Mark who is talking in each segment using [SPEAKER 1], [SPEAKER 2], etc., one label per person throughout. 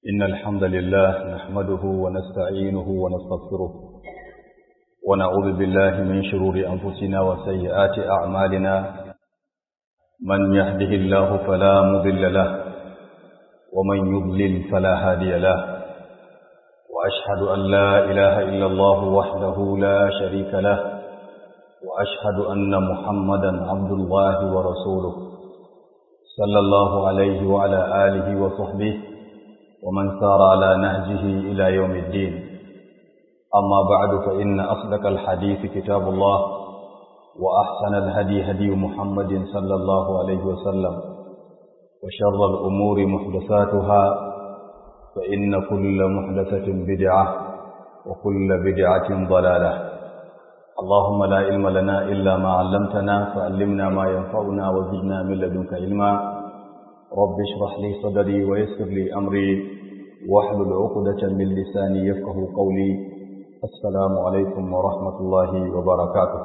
[SPEAKER 1] إن الحمد لله نحمده ونستعينه ونستغفره ونعوذ بالله من شرور أنفسنا وسيئات أعمالنا من يهده الله فلا مضل له ومن يضلل فلا هادي له وأشهد أن لا إله إلا الله وحده لا شريك له وأشهد أن محمدا عبد الله ورسوله صلى الله عليه وعلى آله وصحبه ومن سار على نهجه إلى يوم الدين أما بعد فإن أصدق الحديث كتاب الله وأحسن الهدي هدي محمد صلى الله عليه وسلم وشر الأمور محدثاتها فإن كل محدثة بدعة وكل بدعة ضلالة اللهم لا علم لنا إلا ما علمتنا فعلمنا ما ينفعنا وزدنا من لدنك علما رب اشرح لي صدري ويسر لي أمري واحلل عقدة من لساني يفقه قولي السلام عليكم ورحمة الله وبركاته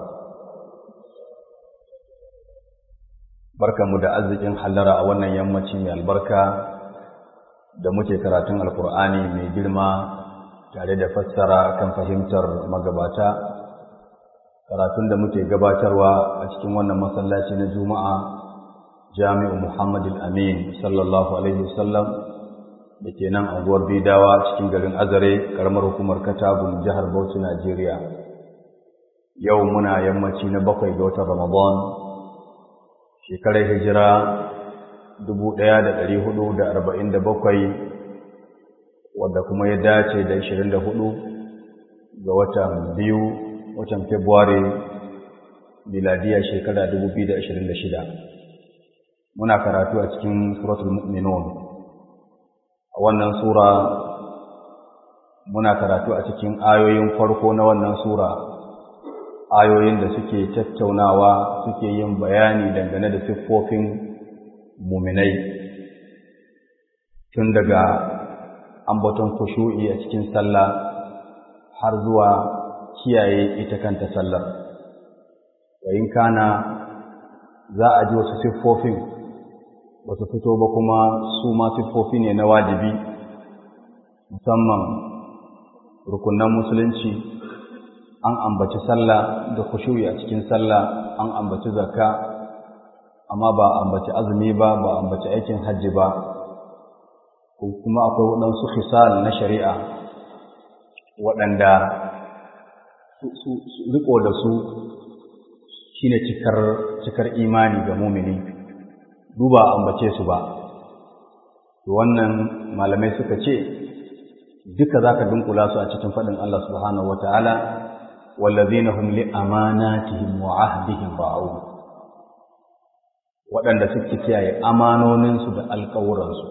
[SPEAKER 1] barka mu da arzikin hallara a wannan yammaci mai albarka da muke karatun alkur'ani mai girma tare da fassara kan fahimtar magabata karatun da muke gabatarwa a cikin wannan masallaci na juma'a jami'u Muhammad al-Amin sallallahu alaihi wasallam da ke nan anguwar Bidawa cikin garin Azare karamar hukumar Katagun jihar Bauchi Najeriya yau muna yammaci na bakwai ga watan Ramadan shekarar hijira 1447 wadda kuma ya dace da 24 ga watan biyu watan February miladiya shekara 2026 muna karatu a cikin suratul mu'minun a wannan sura muna karatu a cikin ayoyin farko na wannan sura ayoyin da suke tattaunawa suke yin bayani dangane da siffofin muminai tun daga ambaton kushu'i a cikin sallah har zuwa kiyaye ita kanta sallar wa in kana za a ji wasu siffofin ba su fito ba kuma su ma siffofi ne na wajibi musamman rukunan musulunci an ambaci sallah da kushuyi a cikin sallah an ambaci zakka amma ba ambaci azumi ba ba ambaci aikin hajji ba kuma akwai waɗansu hisal na shari'a waɗanda riko da su shine cikar cikar imani ga mumini duba ambace su ba to wannan malamai suka ce duka zaka dunkula su a cikin fadin Allah subhanahu wataala wallazina hum li amanatihim wa ahdihim ra'un waɗanda suke kiyaye amanoninsu da alƙawuransu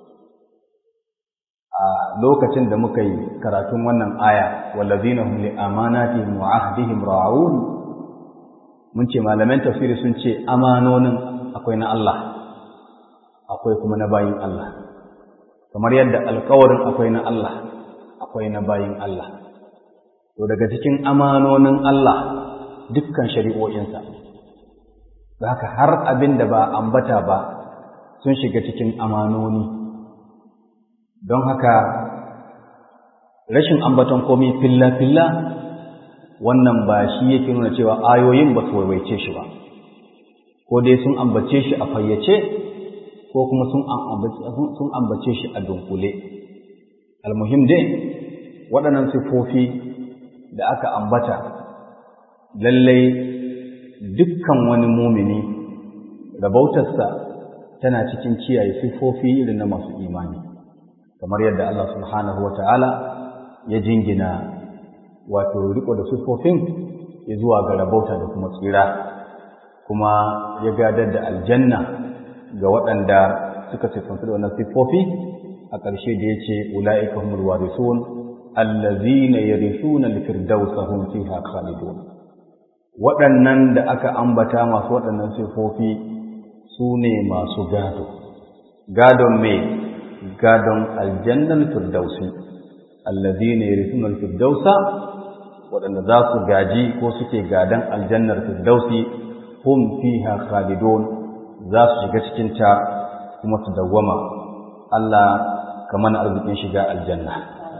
[SPEAKER 1] a lokacin da muka yi karatun wannan aya wallazina hum li amanatihim wa ahdihim ra'un mun ce malaman tafsiri sun ce amanonin akwai na Allah akwai kuma na bayin Allah kamar yadda alkawarin akwai na Allah akwai na bayin Allah to daga cikin amanonin Allah dukkan shari'o'insa da haka har abin da ba ambata ba sun shiga cikin amanoni don haka rashin ambaton komai filla-filla wannan ba shi yake nuna cewa ayoyin ba su waiwaice shi ba ko dai sun ambace shi a fayyace ko kuma sun ambace shi a dunkule almuhim dai waɗannan siffofi da aka ambata lallai dukkan wani mumini rabautarsa tana cikin kiyaye siffofi irin na masu imani kamar yadda Allah subhanahu wa ta'ala ya jingina wato riko da siffofin ya zuwa ga rabauta da kuma tsira kuma ya gadar da aljanna ga waɗanda suka siffantu da wannan siffofi a ƙarshe da ya ce ula'ika humul warisun allazina yarisuna al-firdausa hum fiha khalidun waɗannan da aka ambata masu waɗannan siffofi su ne masu gado gadon me gadon aljannan firdausi allazina yarisuna al-firdausa waɗanda za su gaji ko suke gadan aljannar firdausi hum fiha khalidun za su shiga cikin ta kuma su dawwama Allah kamar arzikin shiga aljanna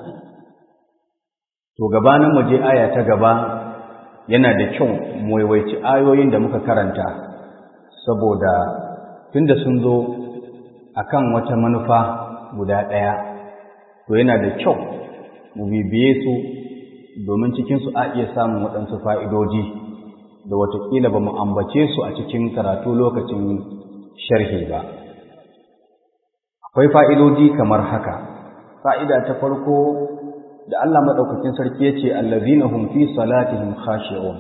[SPEAKER 1] to gabanin mu je aya ta gaba yana da kyau mu waiwaici ayoyin da muka karanta saboda tunda sun zo akan wata manufa guda ɗaya to yana da kyau mu bibiye su domin cikinsu a iya samun waɗansu fa'idoji da watakila ba mu ambace su a cikin karatu lokacin sharhi ba akwai fa'idoji kamar haka fa'ida ta farko da Allah maɗaukakin sarki ya ce allazina hum fi salatihim khashi'un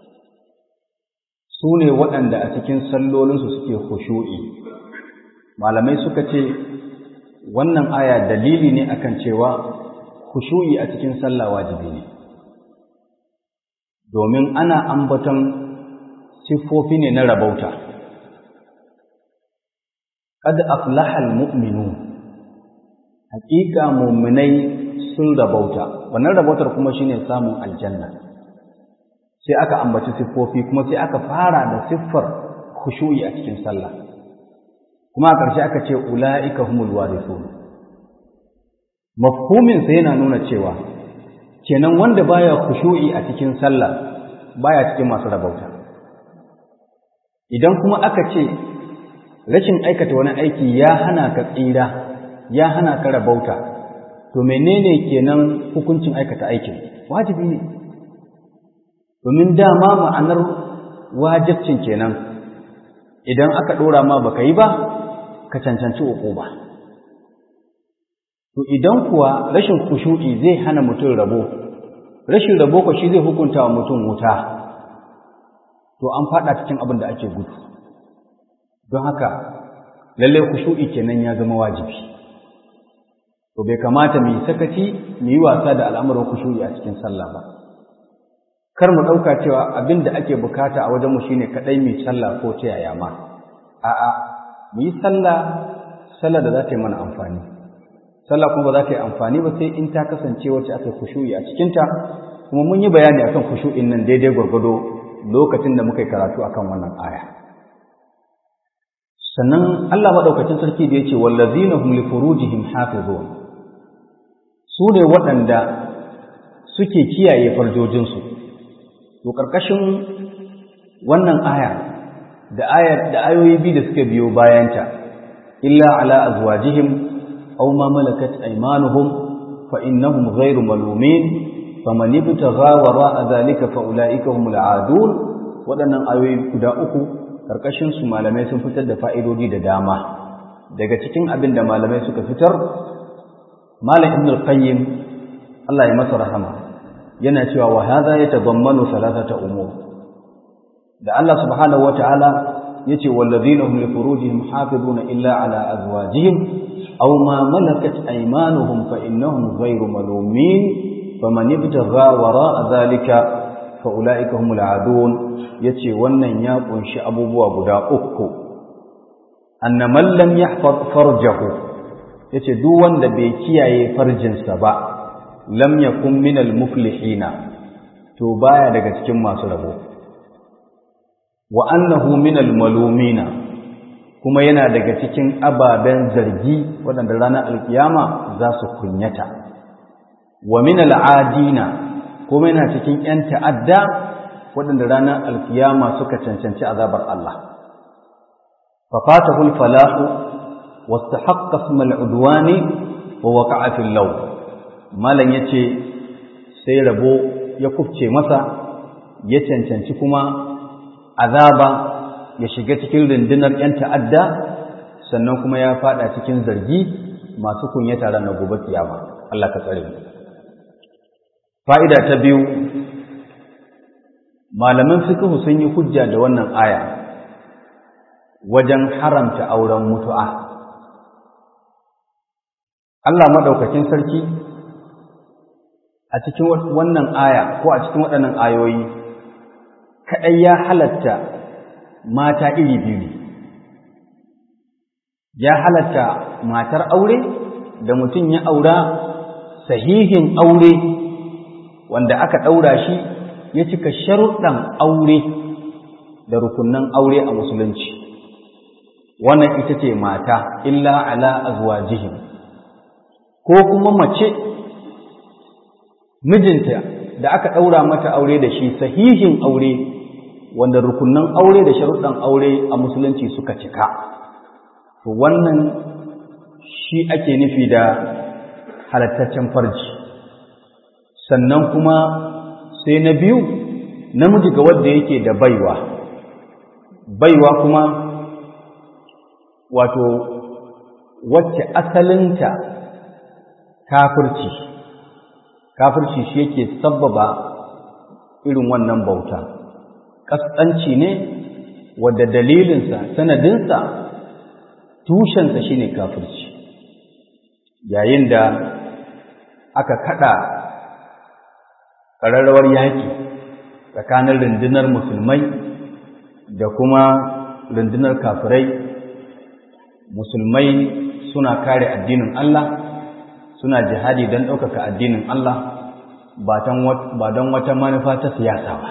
[SPEAKER 1] su ne waɗanda a cikin sallolinsu suke khushu'i malamai suka ce wannan aya dalili ne akan cewa khushu'i a cikin sallah wajibi ne domin ana ambaton siffofi ne na rabauta qad aflaha almu'minun haƙiƙa mu'minai sun rabauta wannan rabautar kuma shine samun aljanna sai aka ambaci siffofi kuma sai aka fara da siffar khushu'i a cikin sallah kuma a ƙarshe aka ce ula'ika humul warithun mafhumin sa yana nuna cewa kenan wanda baya khushu'i a cikin sallah baya cikin masu rabauta idan kuma aka ce rashin aikata wani aiki ya hana ka tsira ya hana ka rabauta to menene kenan hukuncin aikata aikin wajibi ne domin dama ma'anar wajibcin kenan idan aka dora ma baka yi ba ka cancanci uku ba to idan kuwa rashin kushu'i zai hana mutum rabo rashin rabo ko shi zai hukunta wa mutum wuta to an fada cikin abin da ake gudu don haka lallai kushu'i kenan ya zama wajibi to bai kamata mu yi sakaci mu yi wasa da al'amuran kushu'i a cikin sallah ba kar mu ɗauka cewa abin da ake bukata a wajenmu shine kaɗai mai sallah ko ta yaya ma a'a mu yi sallah sallah da za ta yi mana amfani sallah kuma ba za ta yi amfani ba sai in ta kasance wacce aka kushu'i a cikinta kuma mun yi bayani akan kushu'in nan daidai gwargwado lokacin da muka yi karatu akan wannan aya sannan Allah maɗaukacin sarki da ya ce wallazina hum li furujihim hafizun su ne waɗanda suke kiyaye farjojinsu to ƙarƙashin wannan aya da ayar da ayoyi biyu da suka biyo bayanta illa ala azwajihim aw ma malakat aymanuhum fa innahum ghayru malumin faman ibtagha wara'a dhalika fa ulaika humul aadun waɗannan ayoyi guda uku ƙarƙashin su malamai sun fitar da fa'idodi da dama daga cikin abin da malamai suka fitar malam ibn al-qayyim Allah ya masa rahama yana cewa wa hadha yatadammanu thalathata umur da Allah subhanahu wataala yace wallazina hum li furujihim hafizuna illa ala azwajihim aw ma malakat aymanuhum fa innahum ghayru malumin faman ibtagha wara'a dhalika fa ulaika humul adun yace wannan ya kunshi abubuwa guda uku anna man lam yahfaz farjahu yace duk wanda bai kiyaye farjinsa ba lam yakun minal muflihina to baya daga cikin masu rabo wa annahu minal malumina kuma yana daga cikin ababen zargi waɗanda ranar alkiyama za su kunyata wa minal adina kuma yana cikin ‘yan ta'adda waɗanda ranar alkiyama suka cancanci azabar Allah fafatahul falahu wasu haƙƙa mal'udwani wa waƙa'a fil lau malam ya ce sai rabo ya kufce masa ya cancanci kuma azaba ya shiga cikin rundunar 'yan ta'adda sannan kuma ya fada cikin zargi masu kunyata ranar gobe kiyama Allah ka tsare fa'ida ta biyu malaman fiqh sun yi hujja da wannan aya wajen haramta auren mutu'a Allah madaukakin sarki a cikin wannan aya ko a cikin waɗannan ayoyi kaɗai ya halatta mata iri biyu ya halatta matar aure da mutum ya aura sahihin aure wanda aka ɗaura shi ya cika sharuɗan aure da rukunan aure a musulunci wannan ita ce mata illa ala azwajihim ko kuma mace mijinta da aka ɗaura mata aure da shi sahihin aure wanda rukunan aure da sharuɗan aure a musulunci suka cika to wannan shi ake nufi da halattaccen farji sannan kuma sai na biyu namiji ga wadda yake da baiwa baiwa kuma wato wacce asalinta kafirci kafirci shi yake sabbaba irin wannan bauta ƙasƙanci ne wadda dalilinsa sanadinsa tushensa shine kafirci yayin da aka kada ƙararrawar yaƙi tsakanin rundunar musulmai da kuma rundunar kafirai musulmai suna kare addinin Allah suna jihadi don ɗaukaka addinin Allah ba don wata manufa ta siyasa ba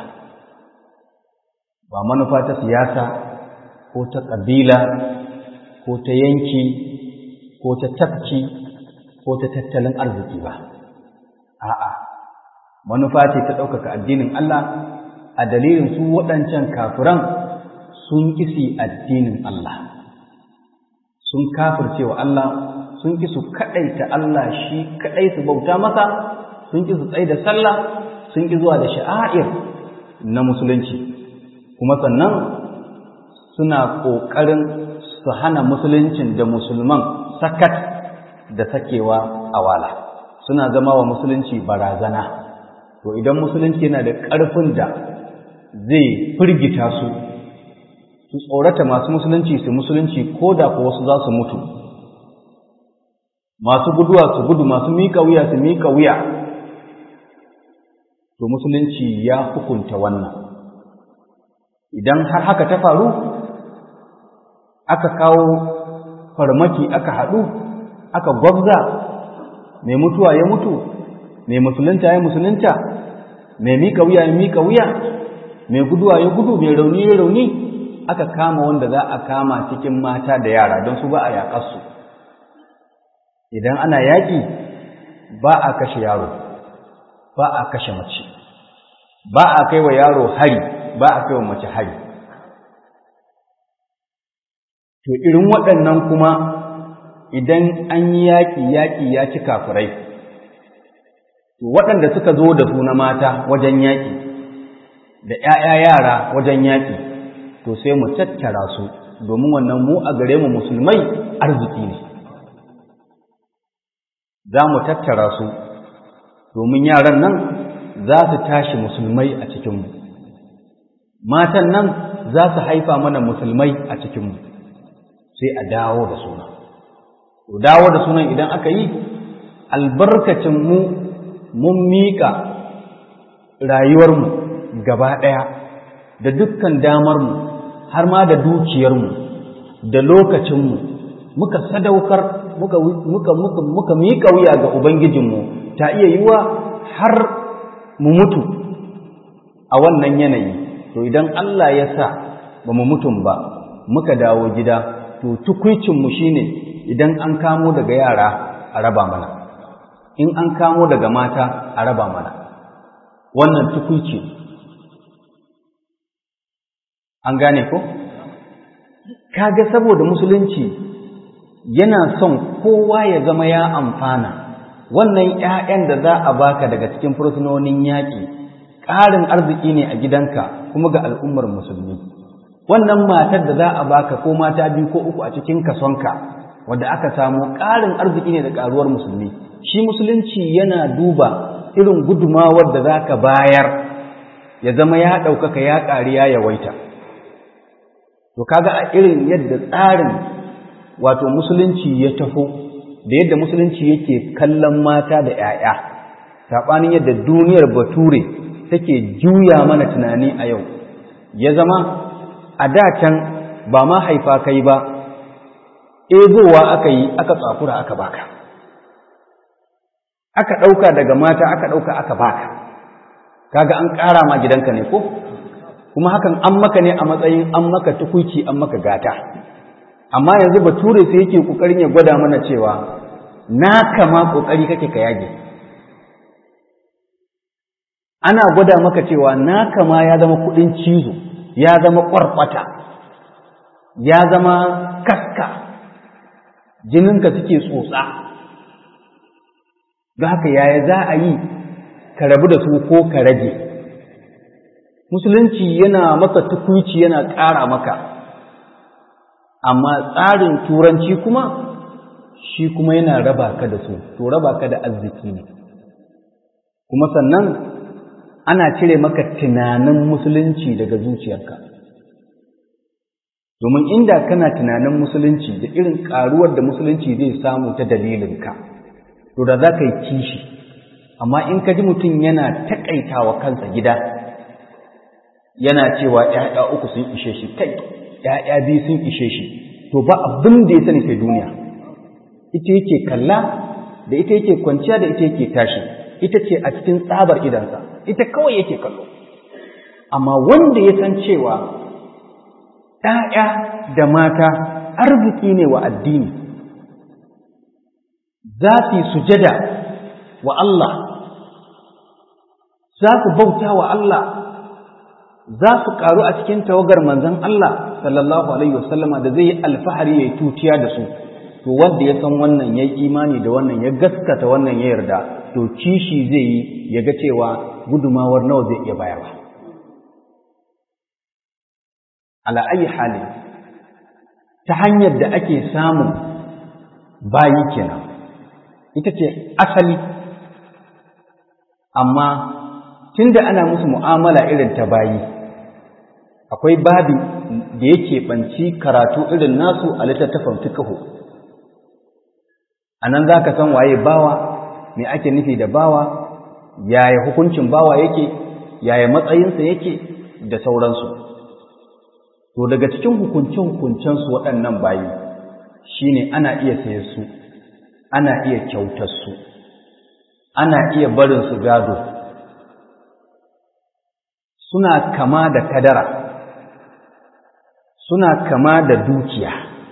[SPEAKER 1] ba manufa ta siyasa ko ta ƙabila ko ta yanki ko ta tafki ko ta tattalin arziki ba a'a manufa ce ta ɗaukaka addinin Allah a dalilin su waɗancan kafiran sun ƙisi addinin Allah sun kafirce wa Allah sun ƙi su kaɗaita Allah shi kaɗai su bauta masa sun ƙi su tsaye da sallah sun ƙi zuwa da sha'air na musulunci kuma sannan suna ƙoƙarin su hana musuluncin da musulman sakat da sakewa a wala suna zama wa musulunci barazana to idan musulunci yana da ƙarfin da zai firgita su su tsorata masu musulunci su musulunci ko da ko wasu za su mutu masu guduwa su gudu masu miƙa wuya su miƙa wuya to musulunci ya hukunta wannan idan har haka ta faru aka kawo farmaki aka haɗu aka gwabza mai mutuwa ya mutu mai musulunta ya musulunta mai miƙa wuya ya miƙa wuya mai guduwa ya gudu mai rauni ya rauni aka kama wanda za a kama cikin mata da yara don su ba a yaƙarsu idan ana yaƙi ba a kashe yaro ba a kashe mace ba a kai wa yaro hari ba a kai wa mace hari to irin waɗannan kuma idan an yi yaƙi yaƙi ya ci kafirai to waɗanda suka zo da su na mata wajen yaƙi da ‘ya'ya yara wajen yaƙi to sai mu tattara su domin wannan mu a gare mu musulmai arziki ne za mu tattara su domin yaran nan za su tashi musulmai a cikinmu matan nan za su haifa mana musulmai a cikinmu sai a dawo da suna dawo da sunan idan aka yi albarkacin mu mun miƙa rayuwarmu gaba ɗaya da dukkan damarmu har ma da dukiyarmu da lokacinmu muka sadaukar muka muka muka muka miƙa wuya ga ubangijinmu ta iya yiwa har mu mutu a wannan yanayi to idan Allah ya sa ba mu mutum ba muka dawo gida to tukwicinmu shine idan an kamo daga yara a raba mana in an kamo daga mata a raba mana wannan tukwici an gane ko kaga saboda musulunci yana son kowa ya zama ya amfana wannan ƴaƴan da za a baka daga cikin fursunonin yaƙi ƙarin arziki ne a gidanka kuma ga al'ummar musulmi wannan matar da za a baka ko mata biyu ko uku a cikin kasonka wanda aka samu ƙarin arziki ne da ƙaruwar musulmi shi musulunci yana duba irin gudumawar da za ka bayar ya zama ya ɗaukaka ya ƙari ya yawaita to kaga a irin yadda tsarin wato musulunci ya taho da yadda musulunci yake kallon mata da ‘ya'ya saɓanin yadda duniyar bature take juya mana tunani a yau ya zama a da can ba ma haifa kai ba ebowa aka yi aka tsakura aka baka aka ɗauka daga mata aka ɗauka aka baka kaga an ƙara ma gidanka ne ko kuma hakan an maka ne a matsayin an maka tukuici an maka gata amma yanzu bature sai yake kokarin ya gwada mana cewa naka ma ƙoƙari kake ka yage ana gwada maka cewa naka ma ya zama kuɗin cizo ya zama ƙwarƙwata ya zama kaska jininka suke tsotsa don haka yaya za a yi ka rabu da su ko ka rage musulunci yana maka tukuici yana ƙara maka amma tsarin turanci kuma shi kuma yana raba ka da su to raba ka da arziki ne kuma sannan ana cire maka tunanin musulunci daga zuciyarka domin inda kana tunanin musulunci da irin ƙaruwar da musulunci zai samu ta dalilinka to da za ka yi kishi amma in ka ji mutum yana taƙaitawa kansa gida yana cewa ‘ya'ya uku sun ishe shi kai ‘ya'ya biyu sun ishe shi to ba abin da ya sani sai duniya ita yake kalla da ita yake kwanciya da ita yake tashi ita ce a cikin tsabar idansa ita kawai yake kallo amma wanda ya san cewa ‘ya'ya da mata arziki ne wa addini za su yi sujada wa Allah za su bauta wa Allah za su ƙaru a cikin tawagar manzon Allah sallallahu alaihi wasallama da zai yi alfahari ya yi tutiya da su to wanda ya san wannan ya yi imani da wannan ya gaskata wannan ya yarda to kishi zai yi ya ga cewa gudumawar nawa zai iya bayarwa ala ayi hali ta hanyar da ake samun bayi kenan ita ce asali amma tunda ana musu mu'amala irin ta bayi akwai babi da yake banci karatu irin nasu a littattafan fiqh anan zaka san waye bawa me ake nufi da bawa yaya hukuncin bawa yake yaya matsayinsa yake da sauransu to daga cikin hukunce-hukuncensu waɗannan bayi shine ana iya saye su ana iya kyautar su ana iya barin su gado suna kama da kadara suna kama da dukiya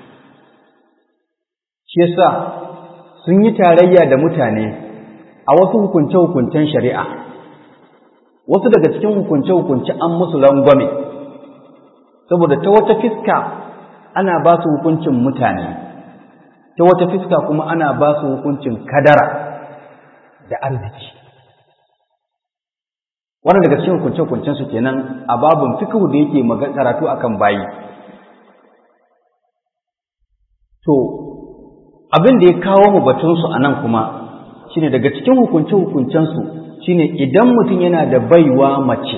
[SPEAKER 1] shi yasa sun yi tarayya da mutane a wasu hukunce-hukuncen shari'a wasu daga cikin hukunce-hukunce an musu rangwame saboda ta wata fiska ana ba su hukuncin mutane ta wata fiska kuma ana ba su hukuncin kadara da arziki wannan daga cikin hukunce-hukuncen su kenan a babun fikihu da yake magana karatu akan bayi to abin da ya kawo mu batun su anan kuma shine daga cikin hukunce-hukuncen su shine idan mutum yana da baiwa mace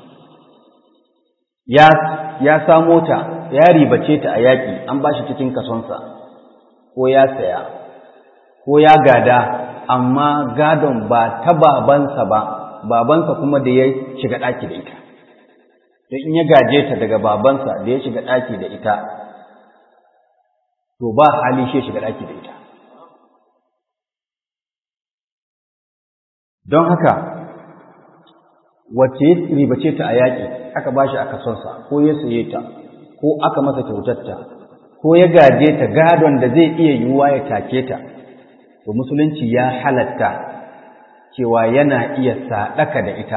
[SPEAKER 1] ya ya samo ta ya ribace ta a yaƙi an ba shi cikin kasonsa ko ya saya ko ya gada amma gadon ba ta babansa ba babansa kuma da ya shiga ɗaki da ita da in ya gaje ta daga babansa da ya shiga ɗaki da ita to ba hali shi shiga ɗaki da ita don haka wacce ya ribace ta a yaƙi aka ba shi a kasonsa ko ya saye ta ko aka masa kyautarta ko ya gaje ta gadon da zai iya yiwuwa ya take ta to musulunci ya halatta cewa yana iya saɗaka da ita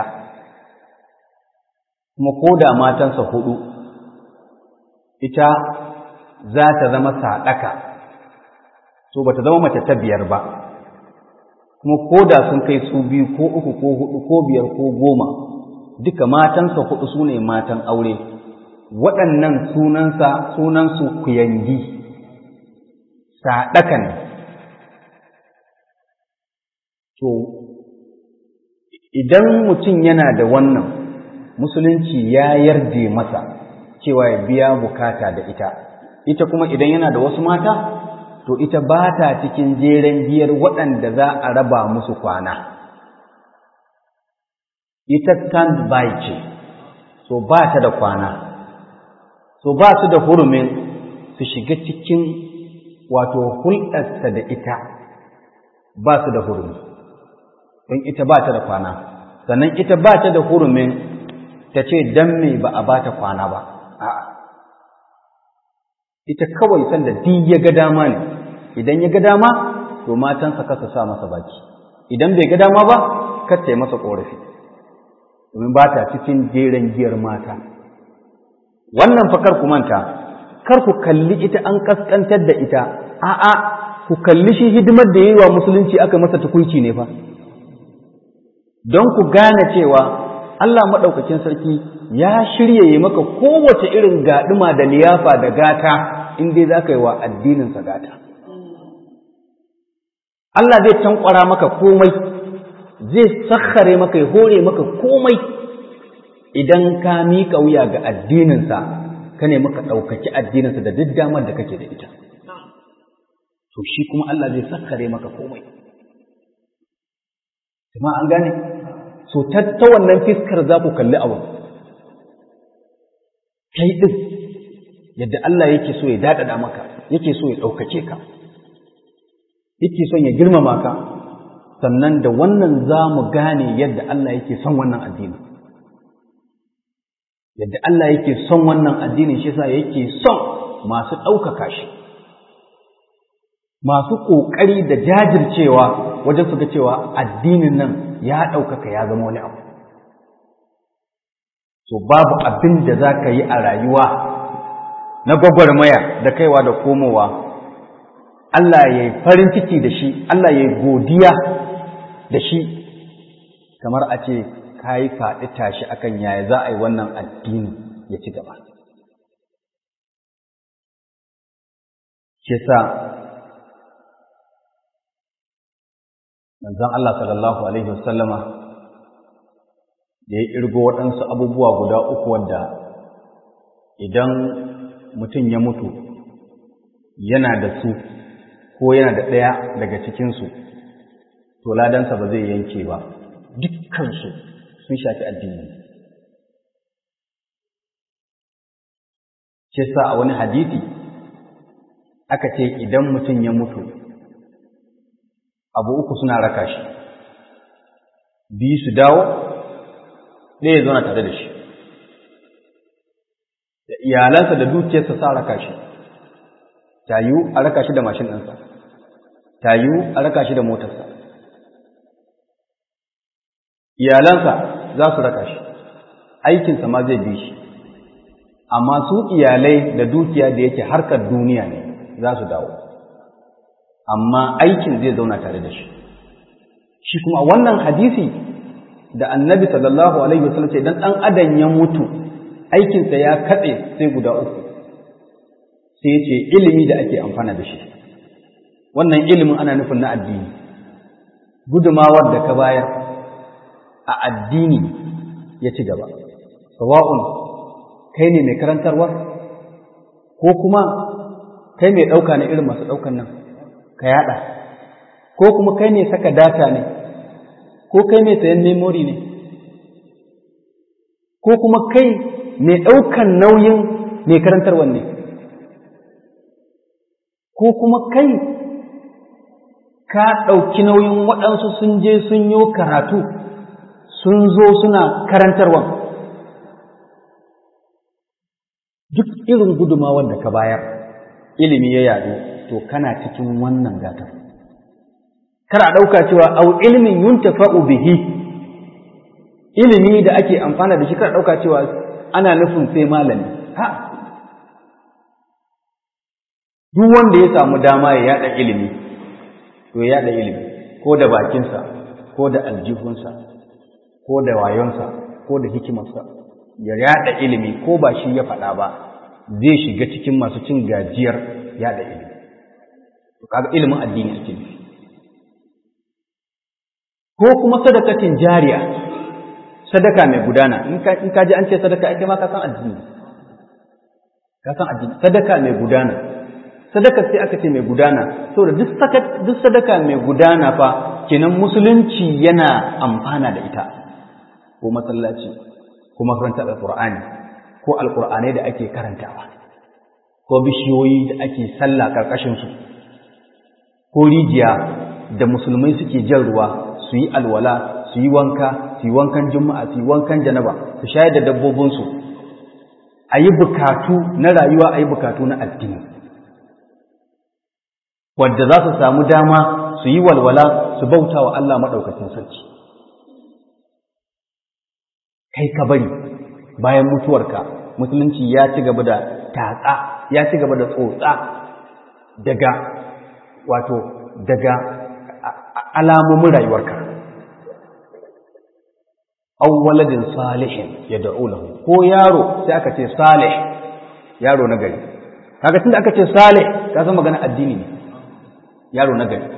[SPEAKER 1] kuma ko da matansa hudu ita za ta zama saɗaka so ba ta zama mace ta biyar ba kuma ko da sun kai su biyu ko uku ko hudu ko biyar ko goma duka matansa hudu su ne matan aure waɗannan sunansa sunansu kuyangi saɗaka ne to idan mutum yana da wannan musulunci ya yarda masa cewa ya biya bukata da ita ita kuma idan yana da wasu mata to ita ba ta cikin jeren biyar waɗanda za a raba musu kwana ita stand by ce so ba ta da kwana so ba su da hurumin su shiga cikin wato hulɗarsa da ita ba su da hurumi don ita ba ta da kwana sannan ita ba ta da hurumin ta ce don me ba a ba ta kwana ba a'a ita kawai sanda duk ya ga dama ne idan ya ga dama to matansa kasa sa masa baki idan bai ga dama ba kar ta yi masa ƙorafi domin ba ta cikin jeren giyar mata wannan fa kar ku manta kar ku kalli ita an kaskantar da ita a'a ku kalli shi hidimar da yayi wa musulunci aka masa tukunci ne fa don ku gane cewa Allah maɗaukakin sarki ya shirya yi maka kowace irin gaɗuma da liyafa da gata in dai za ka yi wa addininsa gata. Allah zai tankwara maka komai, zai sakhare maka ya hore maka komai idan ka miƙa wuya ga addininsa, ka ne maka ɗaukaki addininsa da duk damar da kake da ita. To shi kuma Allah zai sakhare maka komai. Jama'a an gane? so ta wannan fiskar za ku kalli abu kai ɗin yadda Allah yake so ya daɗaɗa maka yake so ya ɗaukace ka yake son ya girmama ka sannan da wannan za mu gane yadda Allah yake son wannan addini yadda Allah yake son wannan addini shi sa yake son masu ɗaukaka shi masu ƙoƙari da jajircewa wajen su ga cewa addinin nan ya ɗaukaka ya zama wani abu. So babu abin da za ka yi a rayuwa na gwagwarmaya da kaiwa da komowa, Allah ya yi farin ciki da shi, Allah ya yi godiya da shi, kamar a ce ka yi faɗi tashi akan yaya za a yi wannan addini ya ci gaba. Shi sa manzon Allah sallallahu Alaihi wasallama da ya ƙirgo waɗansu abubuwa guda uku wadda idan mutum ya mutu yana da su ko yana da ɗaya daga cikinsu to ladansa ba zai yanke ba dukkansu sun shafi addini ce sa a wani hadisi aka ce idan mutum ya mutu abu uku suna raka shi biyu su dawo ɗaya zauna tare da shi da iyalansa da dukiyarsa sa raka shi tayu a raka shi da mashin ɗinsa tayu a raka shi da motarsa iyalansa za su raka shi aikinsa ma zai bi shi amma su iyalai da dukiya da yake harkar duniya ne za su dawo amma aikin zai zauna tare da shi shi kuma wannan hadisi da annabi sallallahu alaihi wasallam ce dan dan adam ya mutu aikinsa ya katse sai guda uku sai ya ce ilimi da ake amfana da shi wannan ilimin ana nufin na addini gudumawar da ka bayar a addini ya ci gaba sawa'un kai ne mai karantarwa ko kuma kai mai ɗauka ne irin masu ɗaukan nan ka yada ko kuma kai ne saka data ne ko kai mai sayan memory ne ko kuma kai mai ɗaukan nauyin mai karantarwan ne ko kuma kai ka ɗauki nauyin waɗansu sun je sun yi karatu sun zo suna karantarwan duk irin gudumawar da ka bayar ilimi ya yadu to kana cikin wannan gatar kar a ɗauka cewa au ilmin yuntafa'u bihi ilimi da ake amfana da shi kar a ɗauka cewa ana nufin sai malami ha duk wanda ya samu dama ya yada ilimi to ya yada ilimi ko da bakinsa ko da aljihunsa ko da wayonsa ko da hikimarsa ya yada ilimi ko ba shi ya faɗa ba zai shiga cikin masu cin gajiyar yada ilimi to kaga ilimin addini ake nufi ko kuma sadakatin jariya sadaka mai gudana in ka ji an ce sadaka ake ma ka san addini ka san addini sadaka mai gudana sadaka sai aka ce mai gudana saboda duk sadaka mai gudana fa kenan musulunci yana amfana da ita ko masallaci ko makarantar alqur'ani ko alqur'anai da ake karantawa ko bishiyoyi da ake sallah karkashin su ko rijiya da musulmai suke jan ruwa su yi alwala su yi wanka su yi wankan juma'a su yi wankan janaba su shayar da dabbobinsu a yi bukatu na rayuwa a yi bukatu na addini wadda za su samu dama su su yi walwala su bauta wa Allah maɗaukacin sarki kai ka bari bayan mutuwarka musulunci ya ci gaba da tatsa ya ci gaba da tsotsa daga wato daga alamomin rayuwarka aw waladin salihin yad'u lahu ko yaro sai aka ce salih yaro na gari kaga tunda aka ce salih ka san magana addini ne yaro na gari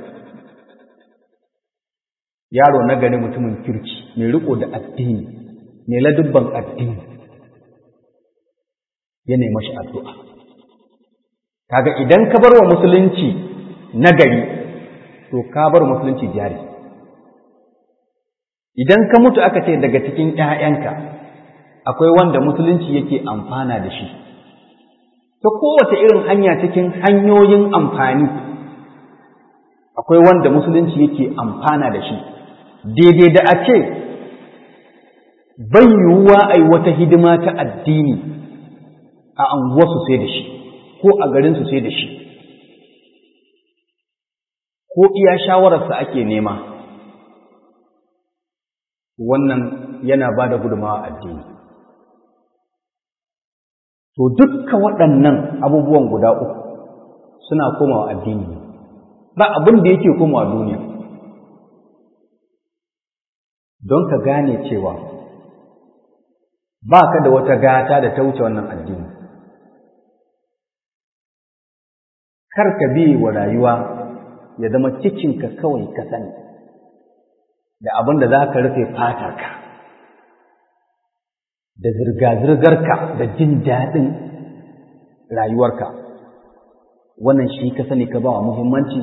[SPEAKER 1] yaro na gari mutumin kirki mai riko da addini mai ladubban addini ya nemi shi addu'a kaga idan ka bar wa musulunci na gari to ka bar musulunci jari idan ka mutu aka ce daga cikin ‘ya'yanka akwai wanda musulunci yake amfana da shi ta kowace irin hanya cikin hanyoyin amfani akwai wanda musulunci yake amfana da shi daidai da a ce bai yiwuwa a yi wata hidima ta addini a anguwarsu sai da shi ko a garinsu sai da shi ko iya shawararsa ake nema wannan yana ba da gudunmawa addini to dukka waɗannan abubuwan guda uku suna komawa addini ba abin da yake komawa duniya don ka gane cewa ba ka da wata gata da ta wuce wannan addini kar ka bi wa rayuwa ya zama cikinka kawai ka sani da abin da za ka rufe fatarka da zirga-zirgarka da jin daɗin rayuwarka wannan shi ka sani ka ba wa muhimmanci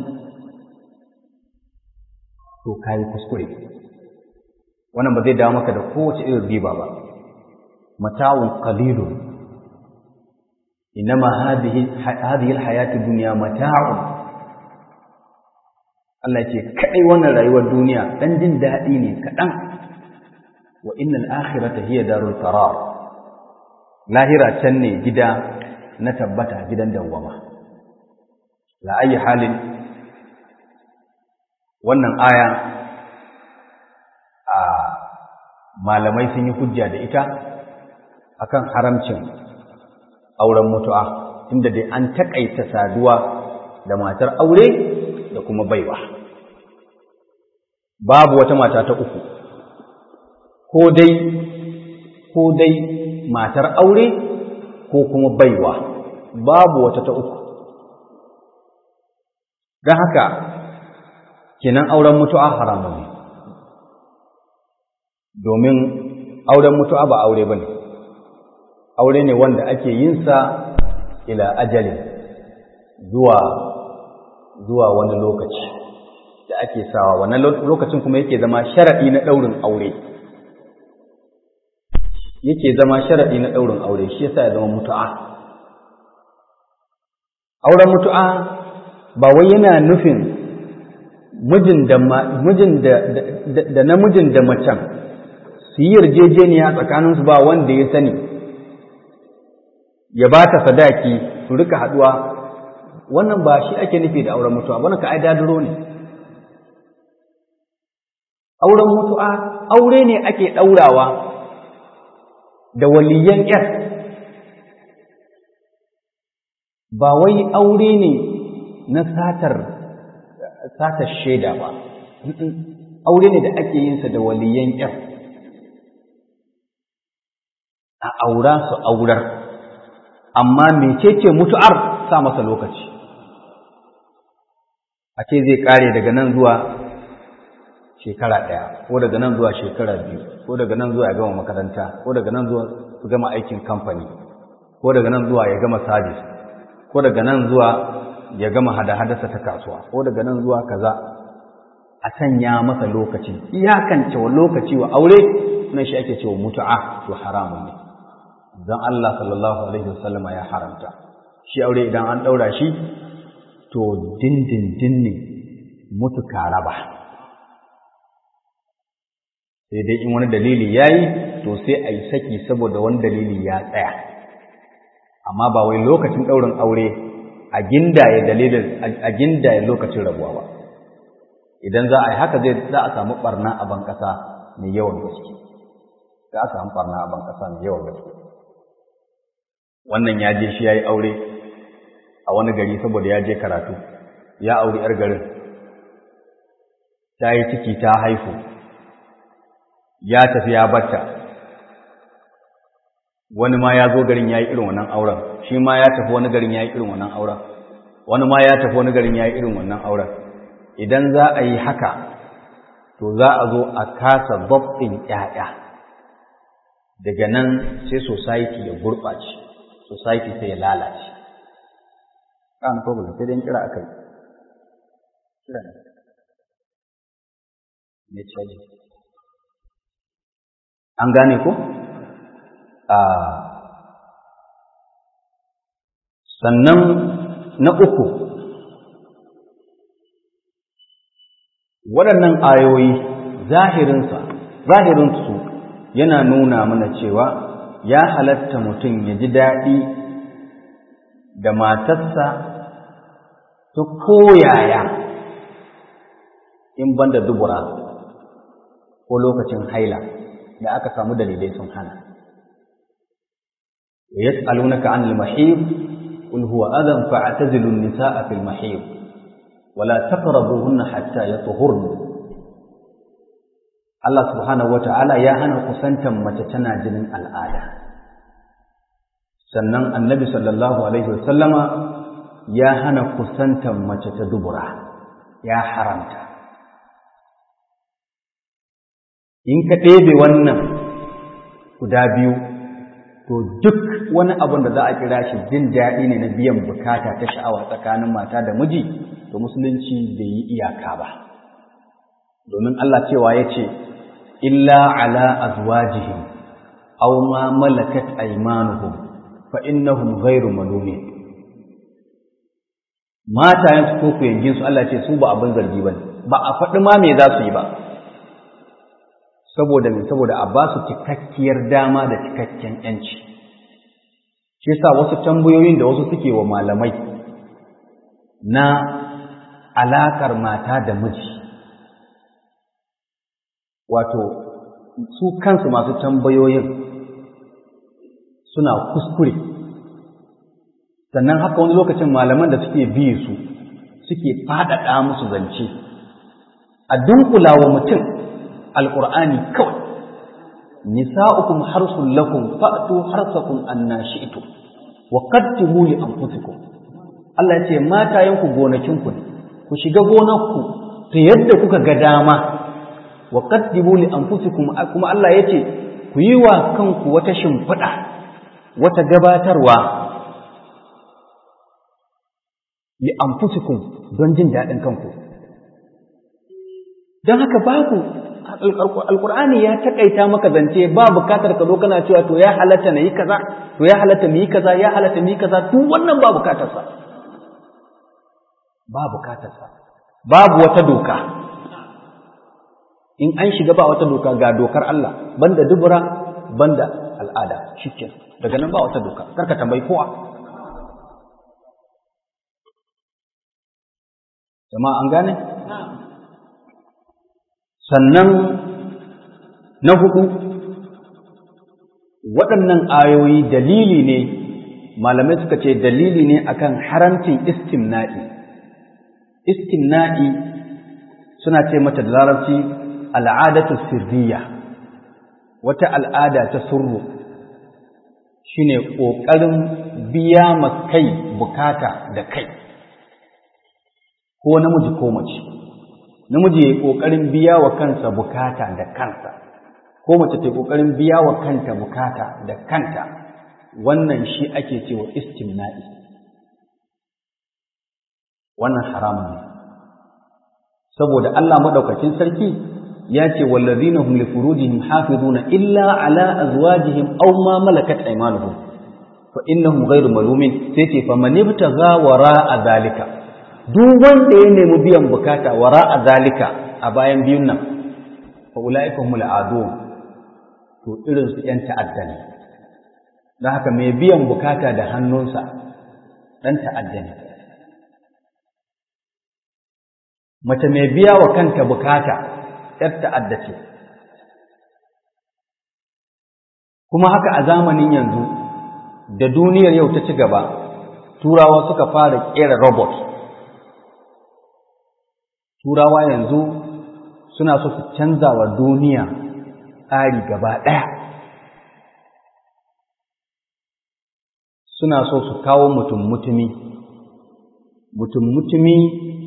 [SPEAKER 1] to ka yi kuskure wannan ba zai dawo maka da kowace irin riba ba mata'un qalilun inma hadhihi hadhihi alhayatu dunya mata'un Allah ce kadai wannan rayuwar duniya dan jin daɗi ne kaɗan wa innal akhirata hiya darul qarar lahira can ne gida na tabbata gidan dawwama la ayi halin wannan aya a malamai sun yi hujja da ita akan haramcin auren mutu'a inda dai an takaita saduwa da matar aure da kuma baiwa babu wata mata ta uku ko dai ko dai matar aure ko kuma baiwa babu wata ta uku don haka kenan auren mutu'a haramun ne domin auren mutu'a ba aure ba ne aure ne wanda ake yinsa ila ajali zuwa zuwa wani lokaci da ake sawa wannan lokacin kuma yake zama sharaɗi na ɗaurin aure yake zama sharaɗi na ɗaurin aure shi yasa ya zama mutu'a auren mutu'a ba wai yana nufin mijin da mijin da da namijin da macen su yi yarjejeniya tsakaninsu ba wanda ya sani ya ba ta sadaki su rika haɗuwa wannan ba shi ake nufi da auren mutu'a wannan ka ai dadiro ne auren mutu'a aure ne ake ɗaurawa da waliyan ‘yar ba wai aure ne na satar satar shaida ba aure ne da ake yinsa da waliyan ‘yar a aura su aurar amma mecece mutu'ar sa masa lokaci a ce zai kare daga nan zuwa shekara ɗaya ko daga nan zuwa shekara biyu ko daga nan zuwa ya gama makaranta ko daga nan zuwa su gama aikin kamfani ko daga nan zuwa ya gama sabis ko daga nan zuwa ya gama hada-hadarsa ta kasuwa ko daga nan zuwa kaza a sanya masa lokaci iyakance wa lokaci wa aure nan shi ake cewa mutu'a to haramun ne dan Allah sallallahu alaihi wasallama ya haramta shi aure idan an daura shi to dindindin ne mutu raba. sai dai in wani dalili ya yi to sai a yi saki saboda wani dalili ya tsaya amma ba wai lokacin ɗaurin aure a gindaye dalilin a gindaye lokacin rabuwa ba idan za a yi haka zai za a samu barna a ban ƙasa mai yawan gaske za a samu barna a ban ƙasa mai yawan gaske wannan ya je shi ya yi aure a wani gari saboda ya je karatu ya auri 'yar garin ta yi ciki ta haifu ya tafi ya bata wani ma ya zo garin ya yi irin wannan auren shi ma ya tafi wani garin ya yi irin wannan auren wani ma ya tafi wani garin ya yi irin wannan auren idan za a yi haka to za a zo a kasa babbin ƴaƴa daga nan sai society ya gurɓace society sai ya lalace kan problem sai dai kira akai kira ne ne caji an gane ko a sannan na uku waɗannan ayoyi zahirinsa zahirinsu yana nuna mana cewa ya halatta mutum ya ji daɗi da matarsa ta koyaya in banda dubura ko lokacin haila da aka samu dalilai sun hana yas'alunaka 'anil mahid qul huwa adhan fa'tazilu an-nisaa fil mahid wala taqrabuhunna hatta yatuhurna Allah subhanahu wata'ala ya hana kusantan mace tana jinin al'ada sannan annabi sallallahu alaihi wasallama ya hana kusantan mace ta dubura ya haramta in ka ɗebe wannan guda biyu to duk wani abin da za a kira shi jin daɗi ne na biyan bukata ta sha'awa tsakanin mata da miji to musulunci bai yi iyaka ba domin Allah cewa ya ce illa ala azwajihim aw ma malakat aymanuhum fa innahum ghayru malumin mata yansu ko ku yangin su Allah ce su ba abin zargi bane ba a faɗi ma me za su yi ba saboda me saboda a ba su cikakkiyar dama da cikakken yanci shi yasa wasu tambayoyin da wasu suke wa malamai na alakar mata da miji wato su kansu masu tambayoyin suna kuskure sannan haka wani lokacin malaman da suke biye su suke faɗaɗa musu zance a dunkula wa mutum alƙur'ani kawai nisa'ukum harsun lakum fa'tu harsakum anna shi'tum wa qaddimu li anfusikum Allah ya ce matayenku gonakinku ne ku shiga gonarku ta yadda kuka ga dama wa qaddimu li anfusikum kuma Allah ya ce ku yi wa kanku wata shimfiɗa wata gabatarwa li anfusikum don jin daɗin kanku don haka babu alkur'ani ya takaita maka zance ba bukatar ka zo kana cewa to ya halatta na yi kaza to ya halatta mu yi kaza ya halatta mu yi kaza duk wannan ba bukatar sa ba bukatar sa babu wata doka in an shiga ba wata doka ga dokar Allah banda dubura banda al'ada shikin daga nan ba wata doka karka tambayi kowa jama'a an gane sannan na hudu waɗannan ayoyi dalili ne malamai suka ce dalili ne akan haramcin istimna'i istimna'i suna ce mata da larabci al'adatu sirriya wata al'ada ta surru shine ƙoƙarin biya ma kai bukata da kai ko namiji ko mace namiji ya yi ƙoƙarin biya wa kansa bukata da kansa ko mace ta yi ƙoƙarin biya wa kanta bukata da kanta wannan shi ake cewa istimna'i wannan haramun ne saboda Allah madaukakin sarki ya ce wallazina hum li furujihim hafizuna illa ala azwajihim aw ma malakat aymanuhum fa innahum ghayru malumin sai ce fa man ibtagha wara'a zalika duk wanda ya nemi biyan bukata wara a zalika a bayan biyun nan fa ulaika humul adun to irin su yan ta'adda ne don haka mai biyan bukata da hannunsa dan ta'adda ne mace mai biya wa kanta bukata ‘yar ta'adda ce kuma haka a zamanin yanzu da duniyar yau ta ci gaba turawa suka fara ƙera robot turawa yanzu suna so su canza wa duniya tsari gaba ɗaya suna so su kawo mutum-mutumi mutum-mutumi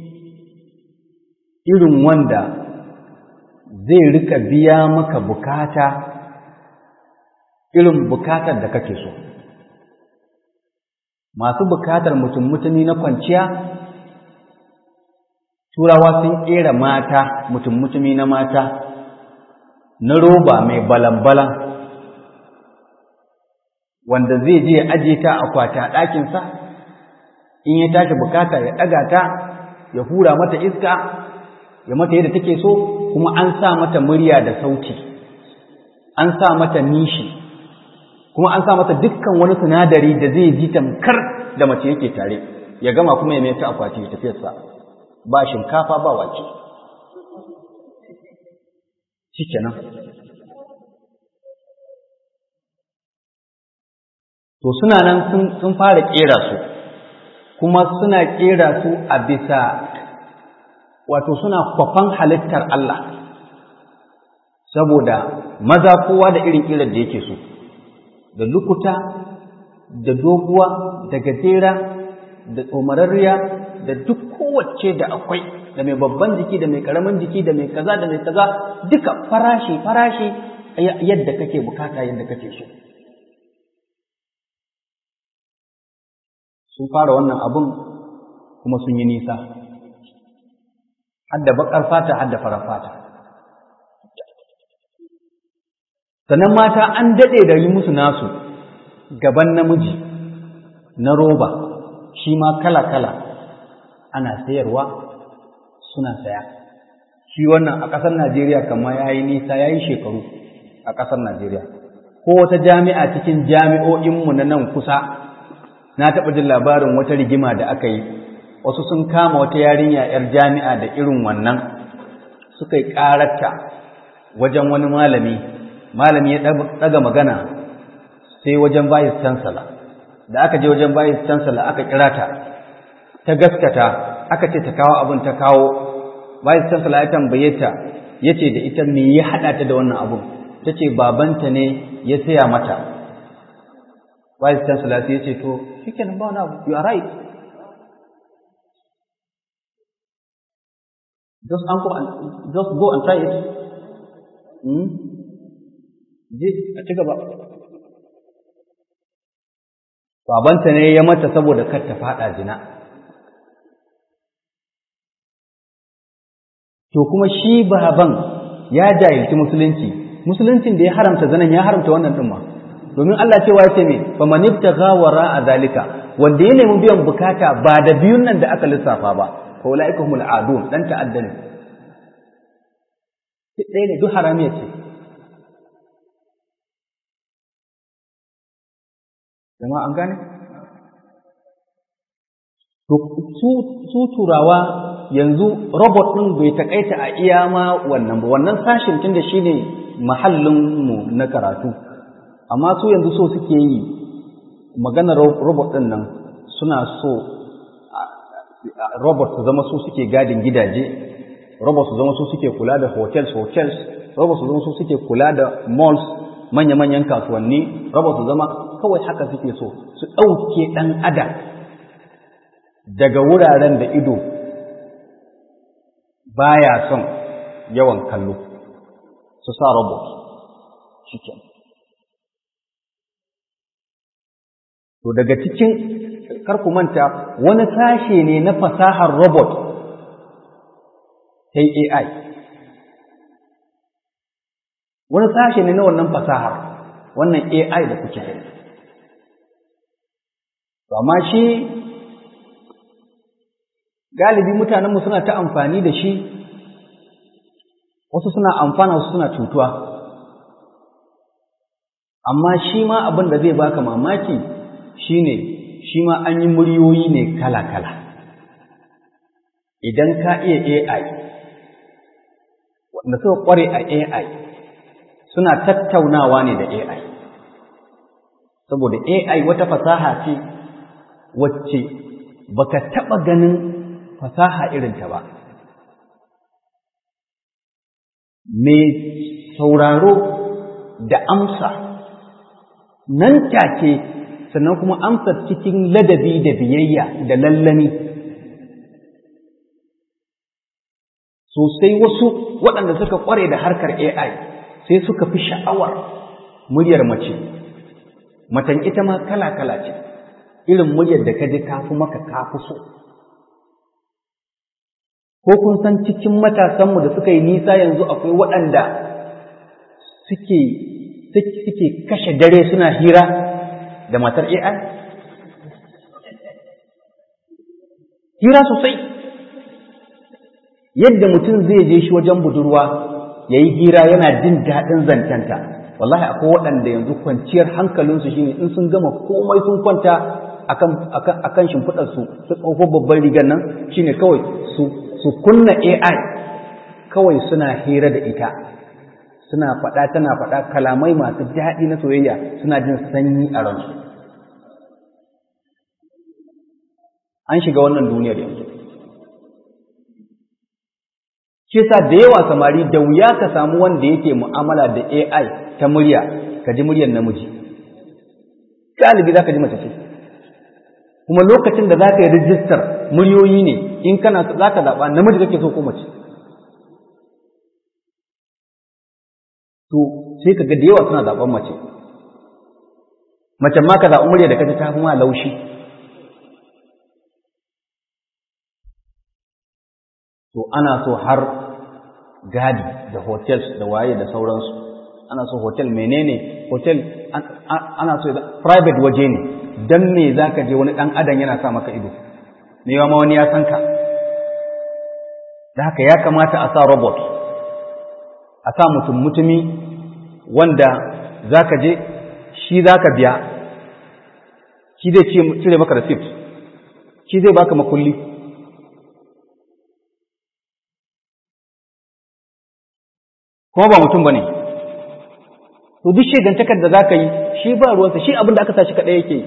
[SPEAKER 1] irin wanda zai rika biya maka bukata irin bukatar da kake so masu bukatar mutum-mutumi na kwanciya turawa sun ƙera mata mutum-mutumi na mata na roba mai balan-balan wanda zai je ya aje ta akwati a ɗakinsa in ya tashi bukata ya ɗaga ta ya hura mata iska ya mata yadda take so kuma an sa mata murya da sauti an sa mata nishi kuma an sa mata dukkan wani sinadari da zai ji tamkar da mace yake tare ya gama kuma ya mai ta akwati ya tafiyarsa ba shinkafa ba wake shikenan to suna nan sun fara kera su kuma suna kera su a bisa wato suna kwafan halittar Allah saboda maza kowa da irin kirar da yake so da lukuta da doguwa da gajera da tsomararriya da duk kowace da akwai da mai babban jiki da mai karamin jiki da mai kaza da mai kaza duka farashi farashi yadda kake bukata yadda kake so sun fara wannan abun kuma sun yi nisa hadda bakar fata hadda farar fata sannan mata an daɗe da yi musu nasu gaban namiji na roba shi ma kala-kala ana sayarwa suna saya shi wannan a ƙasar najeriya kama ya yi nisa ya yi shekaru a ƙasar najeriya ko wata jami'a cikin jami'o'inmu na nan kusa na taɓa jin labarin wata rigima da aka yi wasu sun kama wata yarinya 'yar jami'a da irin wannan suka yi ƙararta wajen wani malami malami ya ɗaga magana sai wajen bayis chancellor da aka je wajen bayis chancellor aka kira ta ta gaskata aka ce ta kawo abin ta kawo bayis chancellor ya tambaye ta ya ce da ita me ya haɗa ta da wannan abin ta ce babanta ne ya saya mata bayis chancellor sai ya ce to shi kenan ba wani abu you are right just uncle and just go and try it hmm? je a ci gaba babanta ne ya mata saboda kar ta fada zina to kuma shi baban ya jahilci musulunci musuluncin da ya haramta zanen ya haramta wannan din ma domin Allah cewa ya ce me fa man ibtagha wara zalika wanda ya nemi biyan bukata ba da biyun nan da aka lissafa ba fa ulaika humul adun dan ta'adda ne ɗaya ne duk haramiya ce jama'a an gane to su turawa yanzu robot ɗin bai takaita a iya ma wannan ba wannan sashin tun da shine mahallinmu na karatu amma su yanzu so suke yi maganar robot ɗin nan suna so robot su zama su suke gadin gidaje robot su zama su suke kula da hotels hotels robot su zama su suke kula da malls manya-manyan kasuwanni robot su zama kawai haka suke so su ɗauke ɗan adam daga wuraren da ido baya son yawan kallo su sa robot shike to daga cikin karku manta wani sashe ne na fasahar robot ta AI wani sashe ne na wannan fasahar wannan AI da kuke gani amma shi galibi mutanenmu suna ta amfani da shi wasu suna amfana wasu suna cutuwa amma shi ma abin da zai baka mamaki shine shi ma an yi muryoyi ne kala-kala idan ka iya AI wanda suka kware a AI suna tattaunawa ne da AI saboda AI wata fasaha ce wacce baka taɓa ganin fasaha irinta ba mai sauraro da amsa nan take sannan kuma amsa cikin ladabi da biyayya da lallani sosai wasu waɗanda suka ƙware da harkar AI sai suka fi sha'awar muryar mace matan ita ma kala-kala ce irin muryar da ka ji kafi maka kafi so ko kun san cikin matasanmu da suka yi nisa yanzu akwai waɗanda suke suke kashe dare suna hira da matar AI hira sosai yadda mutum zai je shi wajen budurwa ya yi hira yana jin daɗin zancenta wallahi akwai waɗanda yanzu kwanciyar hankalinsu shine in sun gama komai sun kwanta akan shimfiɗarsu su tsofo babban rigar nan shine kawai su kunna AI kawai suna hira da ita suna faɗa tana faɗa kalamai masu daɗi na soyayya suna jin sanyi a ransu an shiga wannan duniyar yanzu shi sa da yawa samari da wuya ka samu wanda yake mu'amala da AI ta murya ka ji muryar namiji galibi za ka ji mace ce kuma lokacin da za ka yi rijistar muryoyi ne in kana za ka zaɓa namiji kake so ko mace to sai ka ga da yawa suna zaɓen mace macen ma ka zaɓi murya da kaji ta fi ma laushi to ana so har gadi da hotels da waye da sauransu ana so hotel menene hotel ana so private waje ne don me za ka je wani ɗan adam yana sa maka ido me yawa ma wani ya san ka da haka ya kamata a sa robot a sa mutum mutumi wanda za ka je shi za ka biya shi zai cire maka receipt shi zai baka makulli kuma ba mutum ba ne to duk shegantakar da za ka yi shi ba ruwansa shi abin da aka sa shi kaɗai yake yi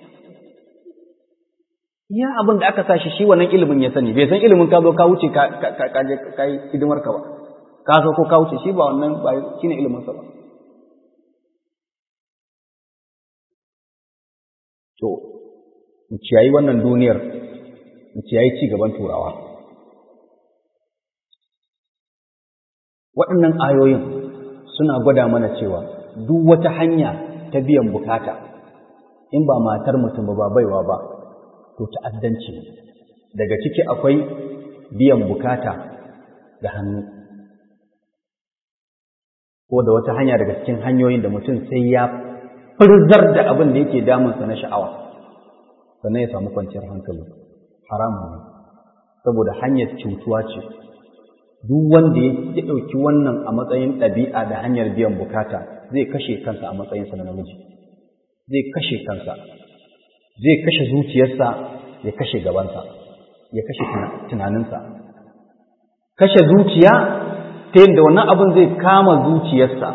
[SPEAKER 1] ya abin da aka sa shi shi wannan ilimin ya sani bai san ilimin ka zo ka wuce ka je ka yi hidimar ka ba ka so ko ka wuce shi ba wannan ba shine ilimin sa ba to mu ciyayi wannan duniyar mu ciyayi ci gaban turawa waɗannan ayoyin suna gwada mana cewa duk wata hanya ta biyan bukata in ba matar mutum ba baiwa ba to ta'addanci daga ciki akwai biyan bukata da hannu ko da wata hanya daga cikin hanyoyin da mutum sai ya furzar da abin da yake damunsa na sha'awa sannan ya samu kwanciyar hankali haramun ne saboda hanyar cutuwa ce duk wanda ya ɗauki wannan a matsayin ɗabi'a da hanyar biyan bukata zai kashe kansa a matsayinsa na namiji zai kashe kansa zai kashe zuciyarsa ya kashe gabansa ya kashe tunaninsa kashe zuciya ta yadda wannan abin zai kama zuciyarsa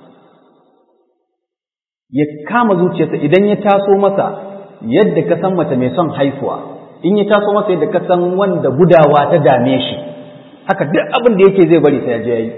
[SPEAKER 1] ya kama zuciyarsa idan ya taso masa yadda ka san mace mai son haifuwa in ya taso masa yadda ka san wanda gudawa ta dame shi haka duk abin da yake zai bari sai ya je yayi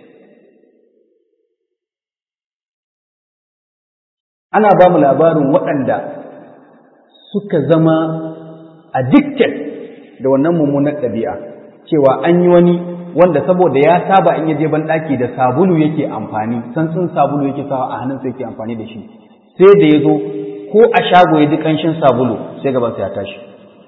[SPEAKER 1] ana ba mu labarin waɗanda suka zama addicted da wannan mummunar ɗabi'a cewa an yi wani wanda saboda ya saba in ya je ban ɗaki da sabulu yake amfani santsin sabulu yake sawa a hannunsa yake amfani da shi sai da ya zo ko a shago ya ji ƙanshin sabulu sai gabansa ya tashi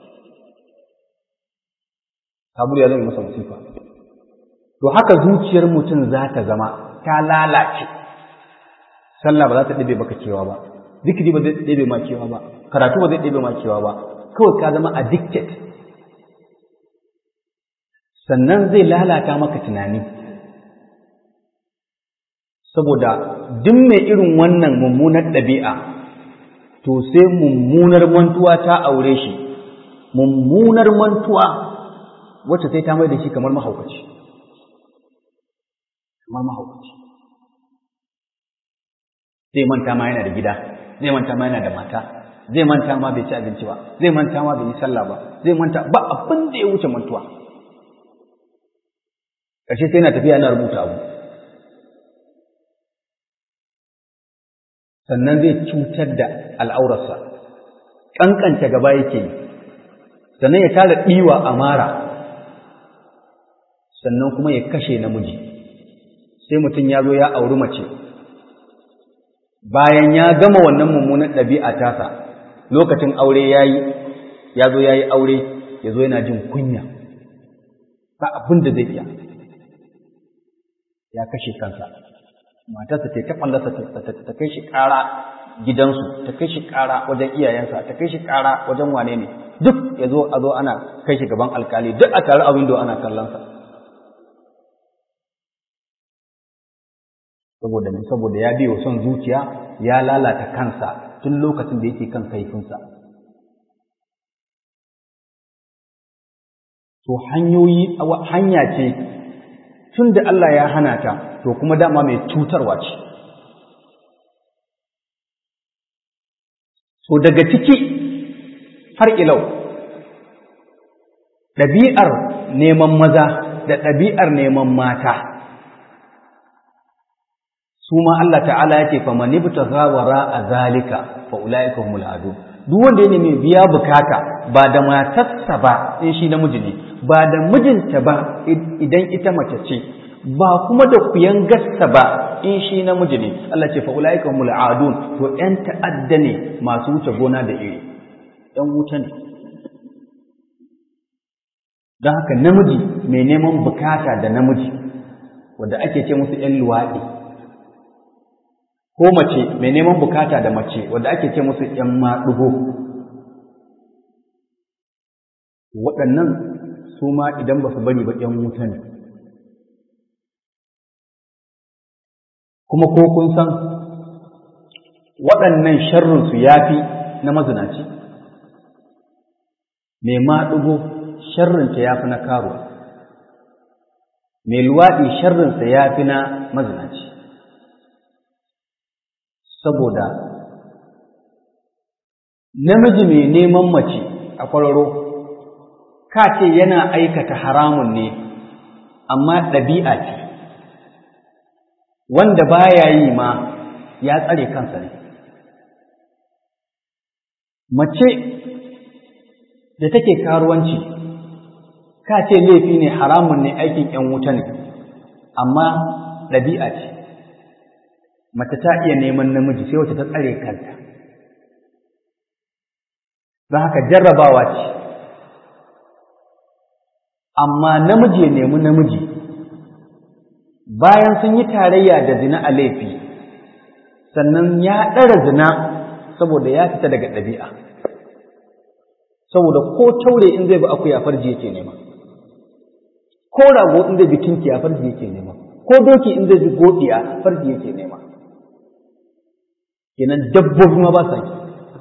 [SPEAKER 1] sabulu ya zama masa musifa to haka zuciyar mutum za ta zama ta lalace sallah ba za ta ɗabe baka cewa ba zikiri ba zai ɗebe ma cewa ba karatu ba zai ɗebe ma cewa ba kawai ka zama addicted sannan zai lalata maka tunani saboda duk mai irin wannan mummunar ɗabi'a to sai mummunar mantuwa ta aure shi mummunar mantuwa wacce sai ta mai da shi kamar mahaukaci kamar mahaukaci zai manta ma yana da gida zai manta ma yana da mata zai manta ma bai ci abinci ba zai manta ma bai yi sallah ba zai manta ba abin da ya wuce mantuwa ƙarshe sai yana tafiya yana rubuta abu sannan zai cutar da al'aurarsa ƙanƙanta gaba yake yi sannan ya tara ɗiwa a mara sannan kuma ya kashe namiji sai mutum ya zo ya auri mace bayan ya gama wannan mummunan ɗabi'a tasa lokacin aure ya yi ya zo ya yi aure ya zo yana jin kunya ba abin da zai iya ya kashe kansa matarsa ta ta fallasa ta kai shi ƙara gidansu ta kai shi ƙara wajen iyayensa ta kai shi ƙara wajen wane ne duk ya zo a zo ana kai shi gaban alkali duk a tare a windo ana kallonsa saboda ne saboda ya biyo son zuciya ya lalata kansa tun lokacin da yake kan kaifinsa to hanyoyi hanya ce tun da Allah ya hana ta to kuma dama mai cutarwa ce so daga ciki har ilau ɗabi'ar neman maza da ɗabi'ar neman mata su ma Allah ta'ala ya ce fa man ibtagha wara azalika fa ulaika humul adu duk wanda ya nemi biya bukata ba da matarsa ba in shi namiji ne ba da mijinta ba idan ita mace ce ba kuma da kuyan gassa ba in shi namiji ne Allah ce fa ulaika humul adun to ƴan ta'adda ne masu wuce gona da iri ƴan wuta ne don haka namiji mai neman bukata da namiji wanda ake ce musu ƴan luwaɗi ko mace mai neman bukata da mace wanda ake ce musu ƴan maɗugo waɗannan su ma idan ba su bari ba ƴan wuta ne kuma ko kun san waɗannan sharrinsu ya fi na mazinaci mai maɗugo sharrinta ya fi na karuwa mai luwaɗi sharrinsa ya fi na mazinaci saboda namiji mai neman mace a kwararo ka ce yana aikata haramun ne amma ɗabi'a ce wanda baya yi ma ya tsare kansa ne mace da take karuwanci ka ce laifi ne haramun ne aikin ‘yan wuta ne amma ɗabi'a ce mace ta iya neman namiji sai wacce ta tsare kanta don haka jarrabawa ce amma namiji ya nemi namiji bayan sun yi tarayya da zina a laifi sannan ya ɗara zina saboda ya fita daga ɗabi'a saboda ko taure in zai bi akuya farji yake nema ko rago in zai bi kinkiya farji yake nema ko doki in zai bi godiya farji yake nema kenan dabbobi ma ba sa yi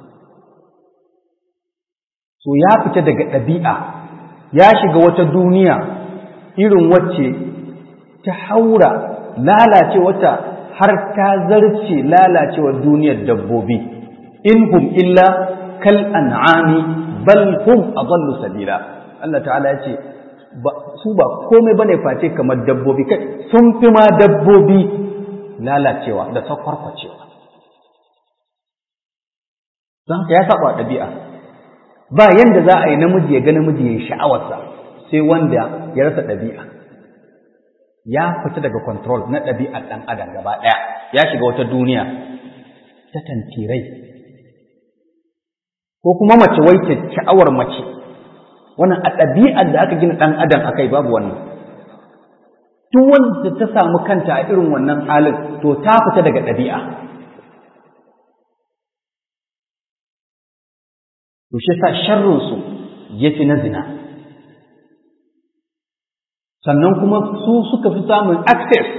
[SPEAKER 1] so ya fita daga ɗabi'a ya shiga wata duniya irin wacce ta haura lalace wata har ta zarce lalacewar duniyar dabbobi in hum illa kal an'ami bal hum adallu sabila Allah ta'ala ya ce su ba komai bane face kamar dabbobi kai sun fi ma dabbobi lalacewa da sakwarkwacewa don haka ya saba ɗabi'a ba yanda za a yi namiji ya ga namiji ya yi sha'awarsa sai wanda ya rasa ɗabi'a ya fita daga control na ɗabi'ar ɗan adam gaba ɗaya ya shiga wata duniya ta tantirai ko kuma mace wai ta sha'awar mace wannan a ɗabi'ar da aka gina ɗan adam a kai babu wannan duk wanda ta samu kanta a irin wannan halin to ta fita daga ɗabi'a to shi sa sharrinsu ya fi na zina sannan kuma su suka fi samun access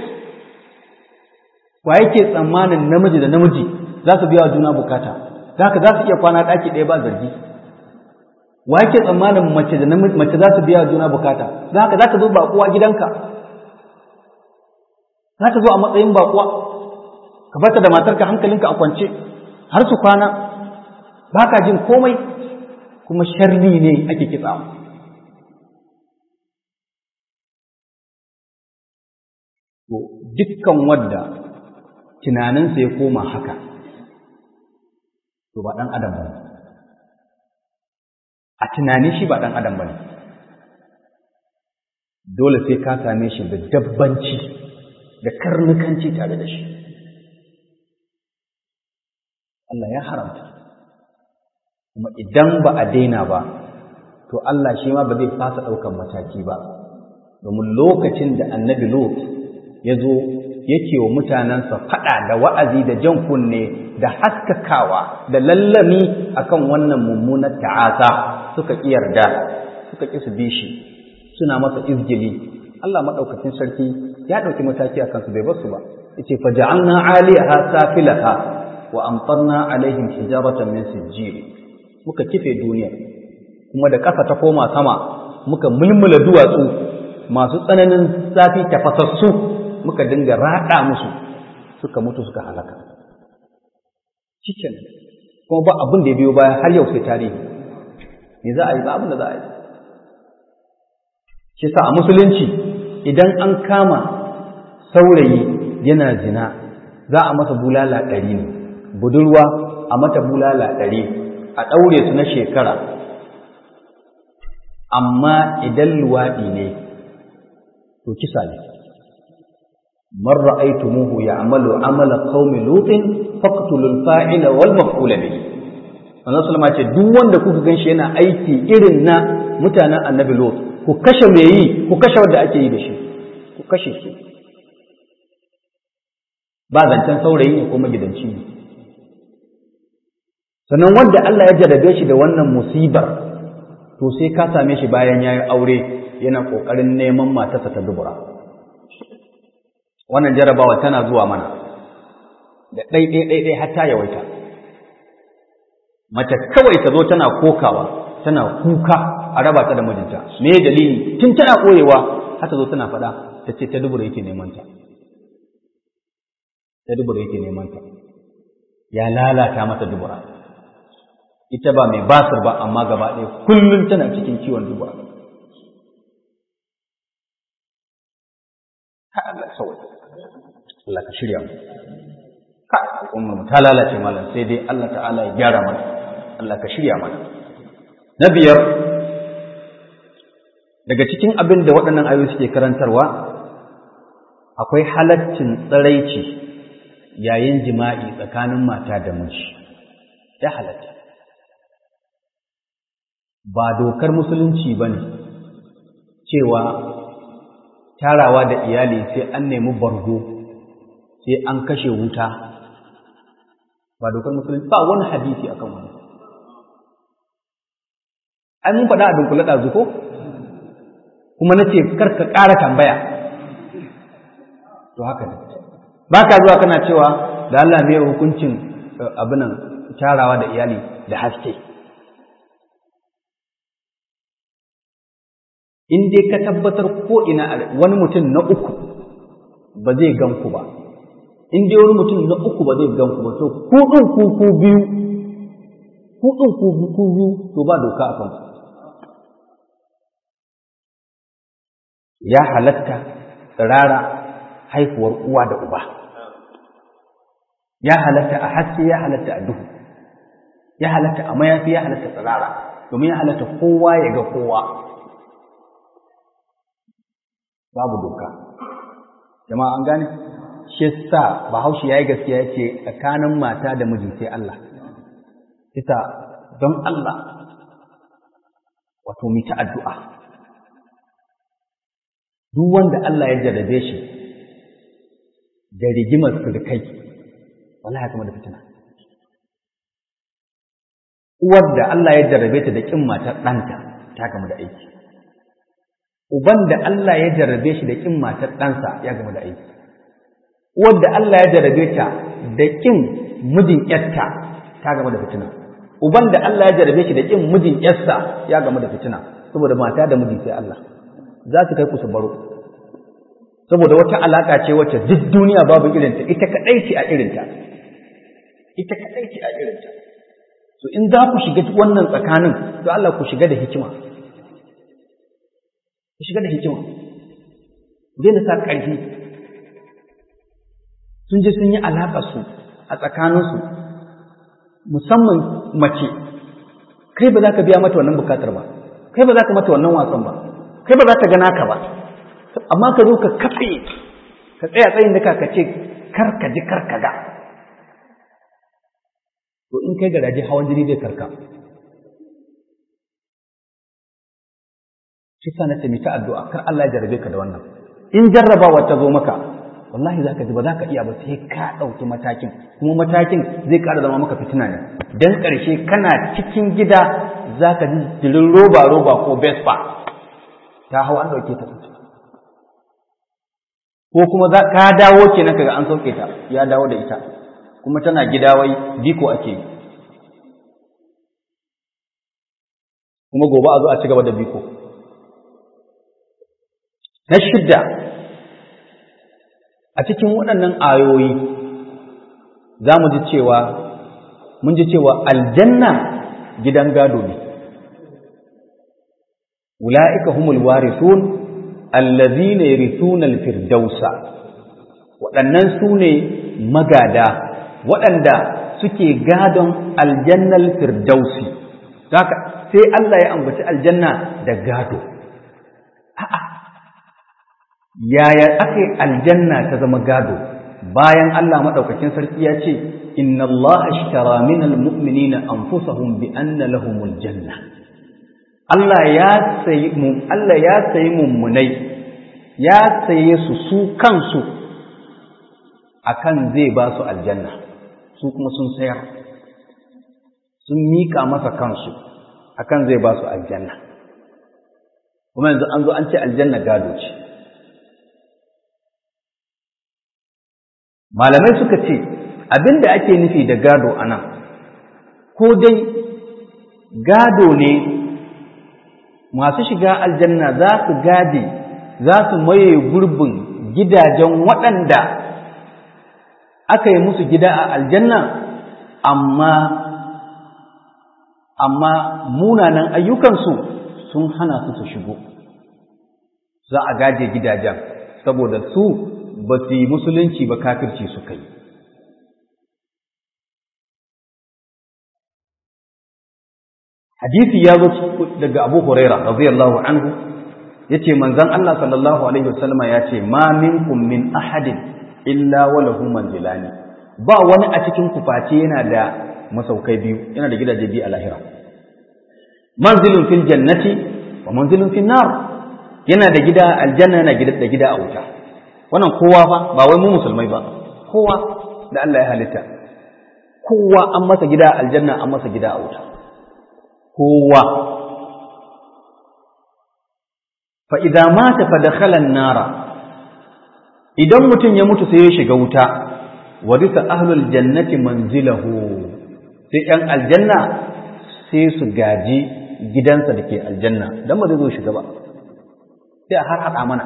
[SPEAKER 1] wa yake tsammanin namiji da namiji za su biya wa juna bukata za ka za su iya kwana ɗaki ɗaya ba zargi wa yake tsammanin mace da mace za su biya juna bukata za haka za ta zo baƙuwa gidanka za ta zo a matsayin baƙuwa ka bata da matarka hankalinka a kwance har su kwana ba ka jin komai kuma sharri ne ake kitsa to dukkan wadda tunaninsa ya koma haka to ba ɗan adam ba a tunanin shi ba ɗan adam ba ne dole sai ka same shi da dabbanci da karnukanci tare da shi Allah ya haramta kuma idan ba a daina ba to Allah shi ma ba zai fasa ɗaukan mataki ba domin lokacin da annabi Lot ya zo yake wa mutanensa faɗa da wa'azi da jan kunne da haskakawa da lallami akan wannan mummunar ta'asa suka ƙi yarda suka ƙi su bi shi suna masa izgili Allah maɗaukacin sarki ya ɗauki mataki a kansu bai basu ba yace fa ja'alna 'aliyaha safilaha wa amtarna alaihim hijaratan min sijjil muka kife duniya kuma da ƙasa ta koma sama muka mulmula duwatsu masu tsananin zafi tafasassu muka dinga raɗa musu suka mutu suka halaka cikin kuma ba abin da ya biyo baya har yau sai tarihi me za a yi ba abin da za a yi shi sa a musulunci idan an kama saurayi yana zina za a masa bulala ɗari ne budurwa a mata bulala ɗari a ɗaure su na shekara amma idan luwaɗi ne to kisa ne man ra'aytumuhu ya'malu amala qaumi lutin faqtulul fa'ila wal maf'ula bihi wannan sallama ce duk wanda kuka ganshi yana aiki irin na mutanen annabi lut ku kashe me yi ku kashe wanda ake yi da shi ku kashe su ba zancen saurayi ne ko magidanci ne sannan wanda Allah ya jarabe shi da wannan musibar to sai ka same shi bayan ya yi aure yana ƙoƙarin neman matarsa ta dubura wannan jarabawa tana zuwa mana da ɗai-ɗai-ɗai har ta yawaita mace kawai ta zo tana kokawa tana kuka a raba ta da mijinta me dalili tun tana ɓoyewa har ta zo tana faɗa ta ce ta dubura yake neman ta ta dubura yake neman ta ya lalata mata dubura ita ba mai basir ba amma gaba ɗaya kullum tana cikin ciwon dubura ka Allah sauwa Allah ka shirya mu ka al'ummar mu ta lalace malam sai dai Allah ta'ala ya gyara mana Allah ka shirya mana na biyar daga cikin abin da waɗannan ayoyi suke karantarwa akwai halaccin tsiraici yayin jima'i tsakanin mata da miji ya halatta ba dokar musulunci ba ne cewa tarawa da iyali sai an nemi bargo sai an kashe wuta ba dokar musulunci ba wani hadisi akan wani ai mun faɗa a dunkule ɗazu ko kuma na ce karka ƙara tambaya to haka ne ba ka zuwa kana cewa da Allah ne hukuncin abinan tarawa da iyali da haske in dai ka tabbatar ko ina wani mutum na uku ba zai gan ku ba in dai wani mutum na uku ba zai gan ku ba to ku ɗin ku ku biyu ku ɗin ku ku biyu to ba doka a kanku ya halatta tsirara haifuwar uwa da uba ya halatta a haske ya halatta a duhu ya halatta a mayafi ya halatta tsirara domin ya halatta kowa ya ga kowa babu doka jama'a an gane shi sa bahaushe ya yi gaskiya ya ce tsakanin mata da miji sai Allah ita don Allah wato mu ta addu'a duk wanda Allah ya jarrabe shi da rigimar sirkai wallahi kuma da fitina uwar da Allah ya jarrabe ta da kin matar ɗanta ta gama da aiki uban da Allah ya jarrabe shi da kin matar ɗansa ya gama da aiki uwar da Allah ya jarrabe ta da kin mijin ƴarta ta gama da fitina uban da Allah ya jarabe shi da kin mijin yarsa ya gamu da fitina saboda mata da miji sai Allah za su kai ku su baro saboda wata alaka ce wacce duk duniya babu irinta ita kadai ce a irinta ita kadai ce a irinta so in za ku shiga wannan tsakanin to Allah ku shiga da hikima ku shiga da hikima daina sa ƙarfi sun je sun yi alaƙa su a tsakaninsu musamman mace kai ba za ka biya mata wannan bukatar ba kai ba za ka mata wannan wasan ba kai ba za ta gana ka ba amma ka zo ka kafe ka tsaya tsayin da ka ce kar ka ji kar ka ga to in kai garaje hawan jini zai karka shi sa na ce ta addu'a kar Allah ya jarabe ka da wannan in jarrabawa ta zo maka wallahi zaka ji ba za ka iya ba sai ka ɗauki matakin kuma matakin zai ƙara zama maka fitina ne dan ƙarshe kana cikin gida za ka ji jirin roba roba ko vespa ta hau an ɗauke ta ko kuma ka dawo kenan kaga an sauke ta ya dawo da ita kuma tana gida wai biko ake kuma gobe a zo a ci gaba da biko na shidda a cikin waɗannan ayoyi za mu ji cewa mun ji cewa aljanna gidan gado ne ula'ika humul warithun allazina yarithuna alfirdausa waɗannan su ne magada waɗanda suke gadon aljannal firdausi haka sai Allah ya ambaci aljanna da gado a'a yaya ake aljanna ta zama gado bayan Allah madaukakin sarki ya ce inna Allah ashtara minal mu'minina anfusahum bi anna lahumul janna Allah ya sayi mu Allah ya sayi mummunai ya saye su su kansu akan zai ba su aljanna su kuma sun sayar sun mika masa kansu akan zai ba su aljanna kuma yanzu an zo an ce aljanna gado ce malamai suka ce abin da ake nufi da gado a nan ko dai gado ne masu shiga aljanna za su gade za su maye gurbin gidajen waɗanda aka yi musu gida a aljanna amma amma munanan ayyukansu sun hana su su shigo za a gaje gidajen saboda su ba su yi musulunci ba kafirci suka yi hadisi ya zo daga abu huraira radiyallahu anhu yace manzon Allah sallallahu alaihi wasallama yace ma minkum min ahadin illa wa lahu manzilani ba wani a cikin ku face yana da masaukai biyu yana da gidaje biyu a lahira manzilun fil jannati wa manzilun fil nar yana da gida aljanna yana da gida a wuta wannan kowa fa ba wai mu musulmai ba kowa da Allah ya halitta kowa an masa gida aljanna an masa gida a wuta kowa fa idza mata fa dakhala an-nara idan mutum ya mutu sai ya shiga wuta warisa ahlul jannati manzilahu sai yan aljanna sai su gaji gidansa da ke aljanna dan ba zai zo shiga ba sai a har hada mana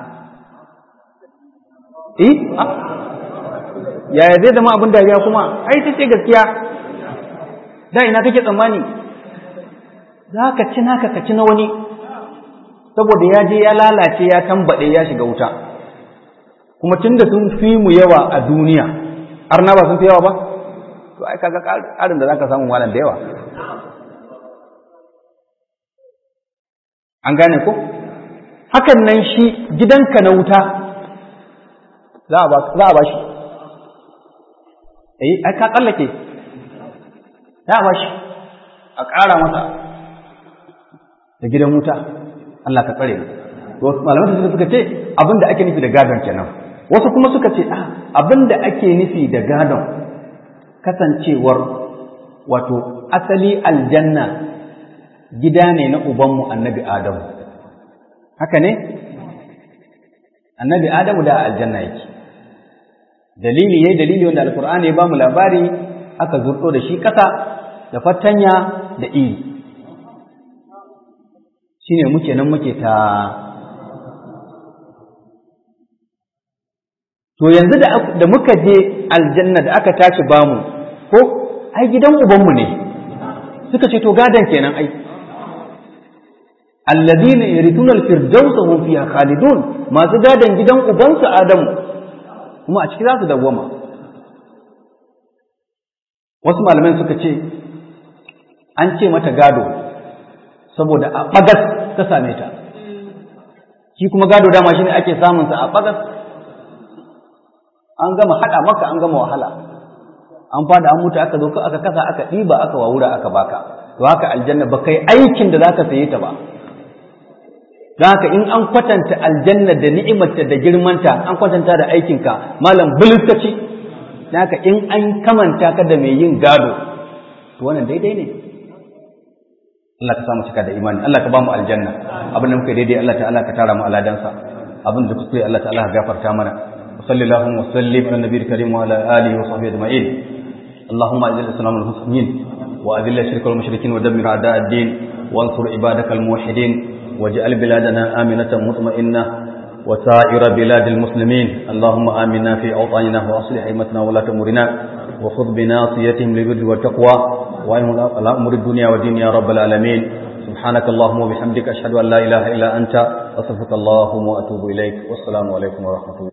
[SPEAKER 1] eh yaya zai zama abin dariya kuma ai ta ce gaskiya da ina kake tsammani za ka ci naka ka ci na wani saboda ya je ya lalace ya tambaɗe ya shiga wuta kuma tun da sun fi mu yawa a duniya arna ba sun fi yawa ba to ai kaga ƙarin da zaka samu malam da yawa an gane ko hakan nan shi gidanka na wuta za a ba shi eh ai ka tsallake za a ba shi a ƙara masa da gidan wuta Allah ka tsare wasu malamai su suka ce abin da ake nufi da gadon kenan wasu kuma suka ce a abin da ake nufi da gadon kasancewar wato asali aljanna gida ne na ubanmu annabi adamu haka ne annabi adamu da aljanna yake dalili yayi dalili wanda alqur'ani ya bamu labari aka zurdo da shi kasa da fatanya da iri shine muke nan muke ta to yanzu da muka je aljanna da aka tashi bamu ko ai gidan ubanmu ne suka ce to gadan kenan ai alladhina yarithuna al-firdausa hum fiha khalidun masu gadan gidan ubansu adamu kuma a ciki za su dawwama wasu malaman suka ce an ce mata gado saboda a bagas ta same ta shi kuma gado dama shine ake samun sa a bagas an gama hada maka an gama wahala an fada an mutu aka zo aka kasa aka ɗiba aka wawura aka baka to haka aljanna ba kai aikin da zaka saye ta ba don haka in an kwatanta aljanna da ni'imarta da girmanta an kwatanta da aikinka malam bulutaci don haka in an kamanta ka da mai yin gado to wannan daidai ne Allah ka samu cika da imani Allah ka ba mu aljanna abin da muka daidai Allah ta'ala ka tara mu aladansa abin da kuskure Allah ta'ala ka gafarta mana وصلى اللهم وسلم على النبي الكريم وعلى اله وصحبه اجمعين اللهم اعز الاسلام والمسلمين واذل الشرك والمشركين ودمر اعداء الدين وانصر عبادك الموحدين واجعل بلادنا امنه مطمئنه وسائر بلاد المسلمين اللهم امنا في اوطاننا واصلح ائمتنا ولاة امورنا وخذ بناصيتهم للبر والتقوى وانهم على امور الدنيا والدين يا رب العالمين سبحانك اللهم وبحمدك اشهد ان لا اله الا انت استغفرك اللهم واتوب اليك والسلام عليكم ورحمه الله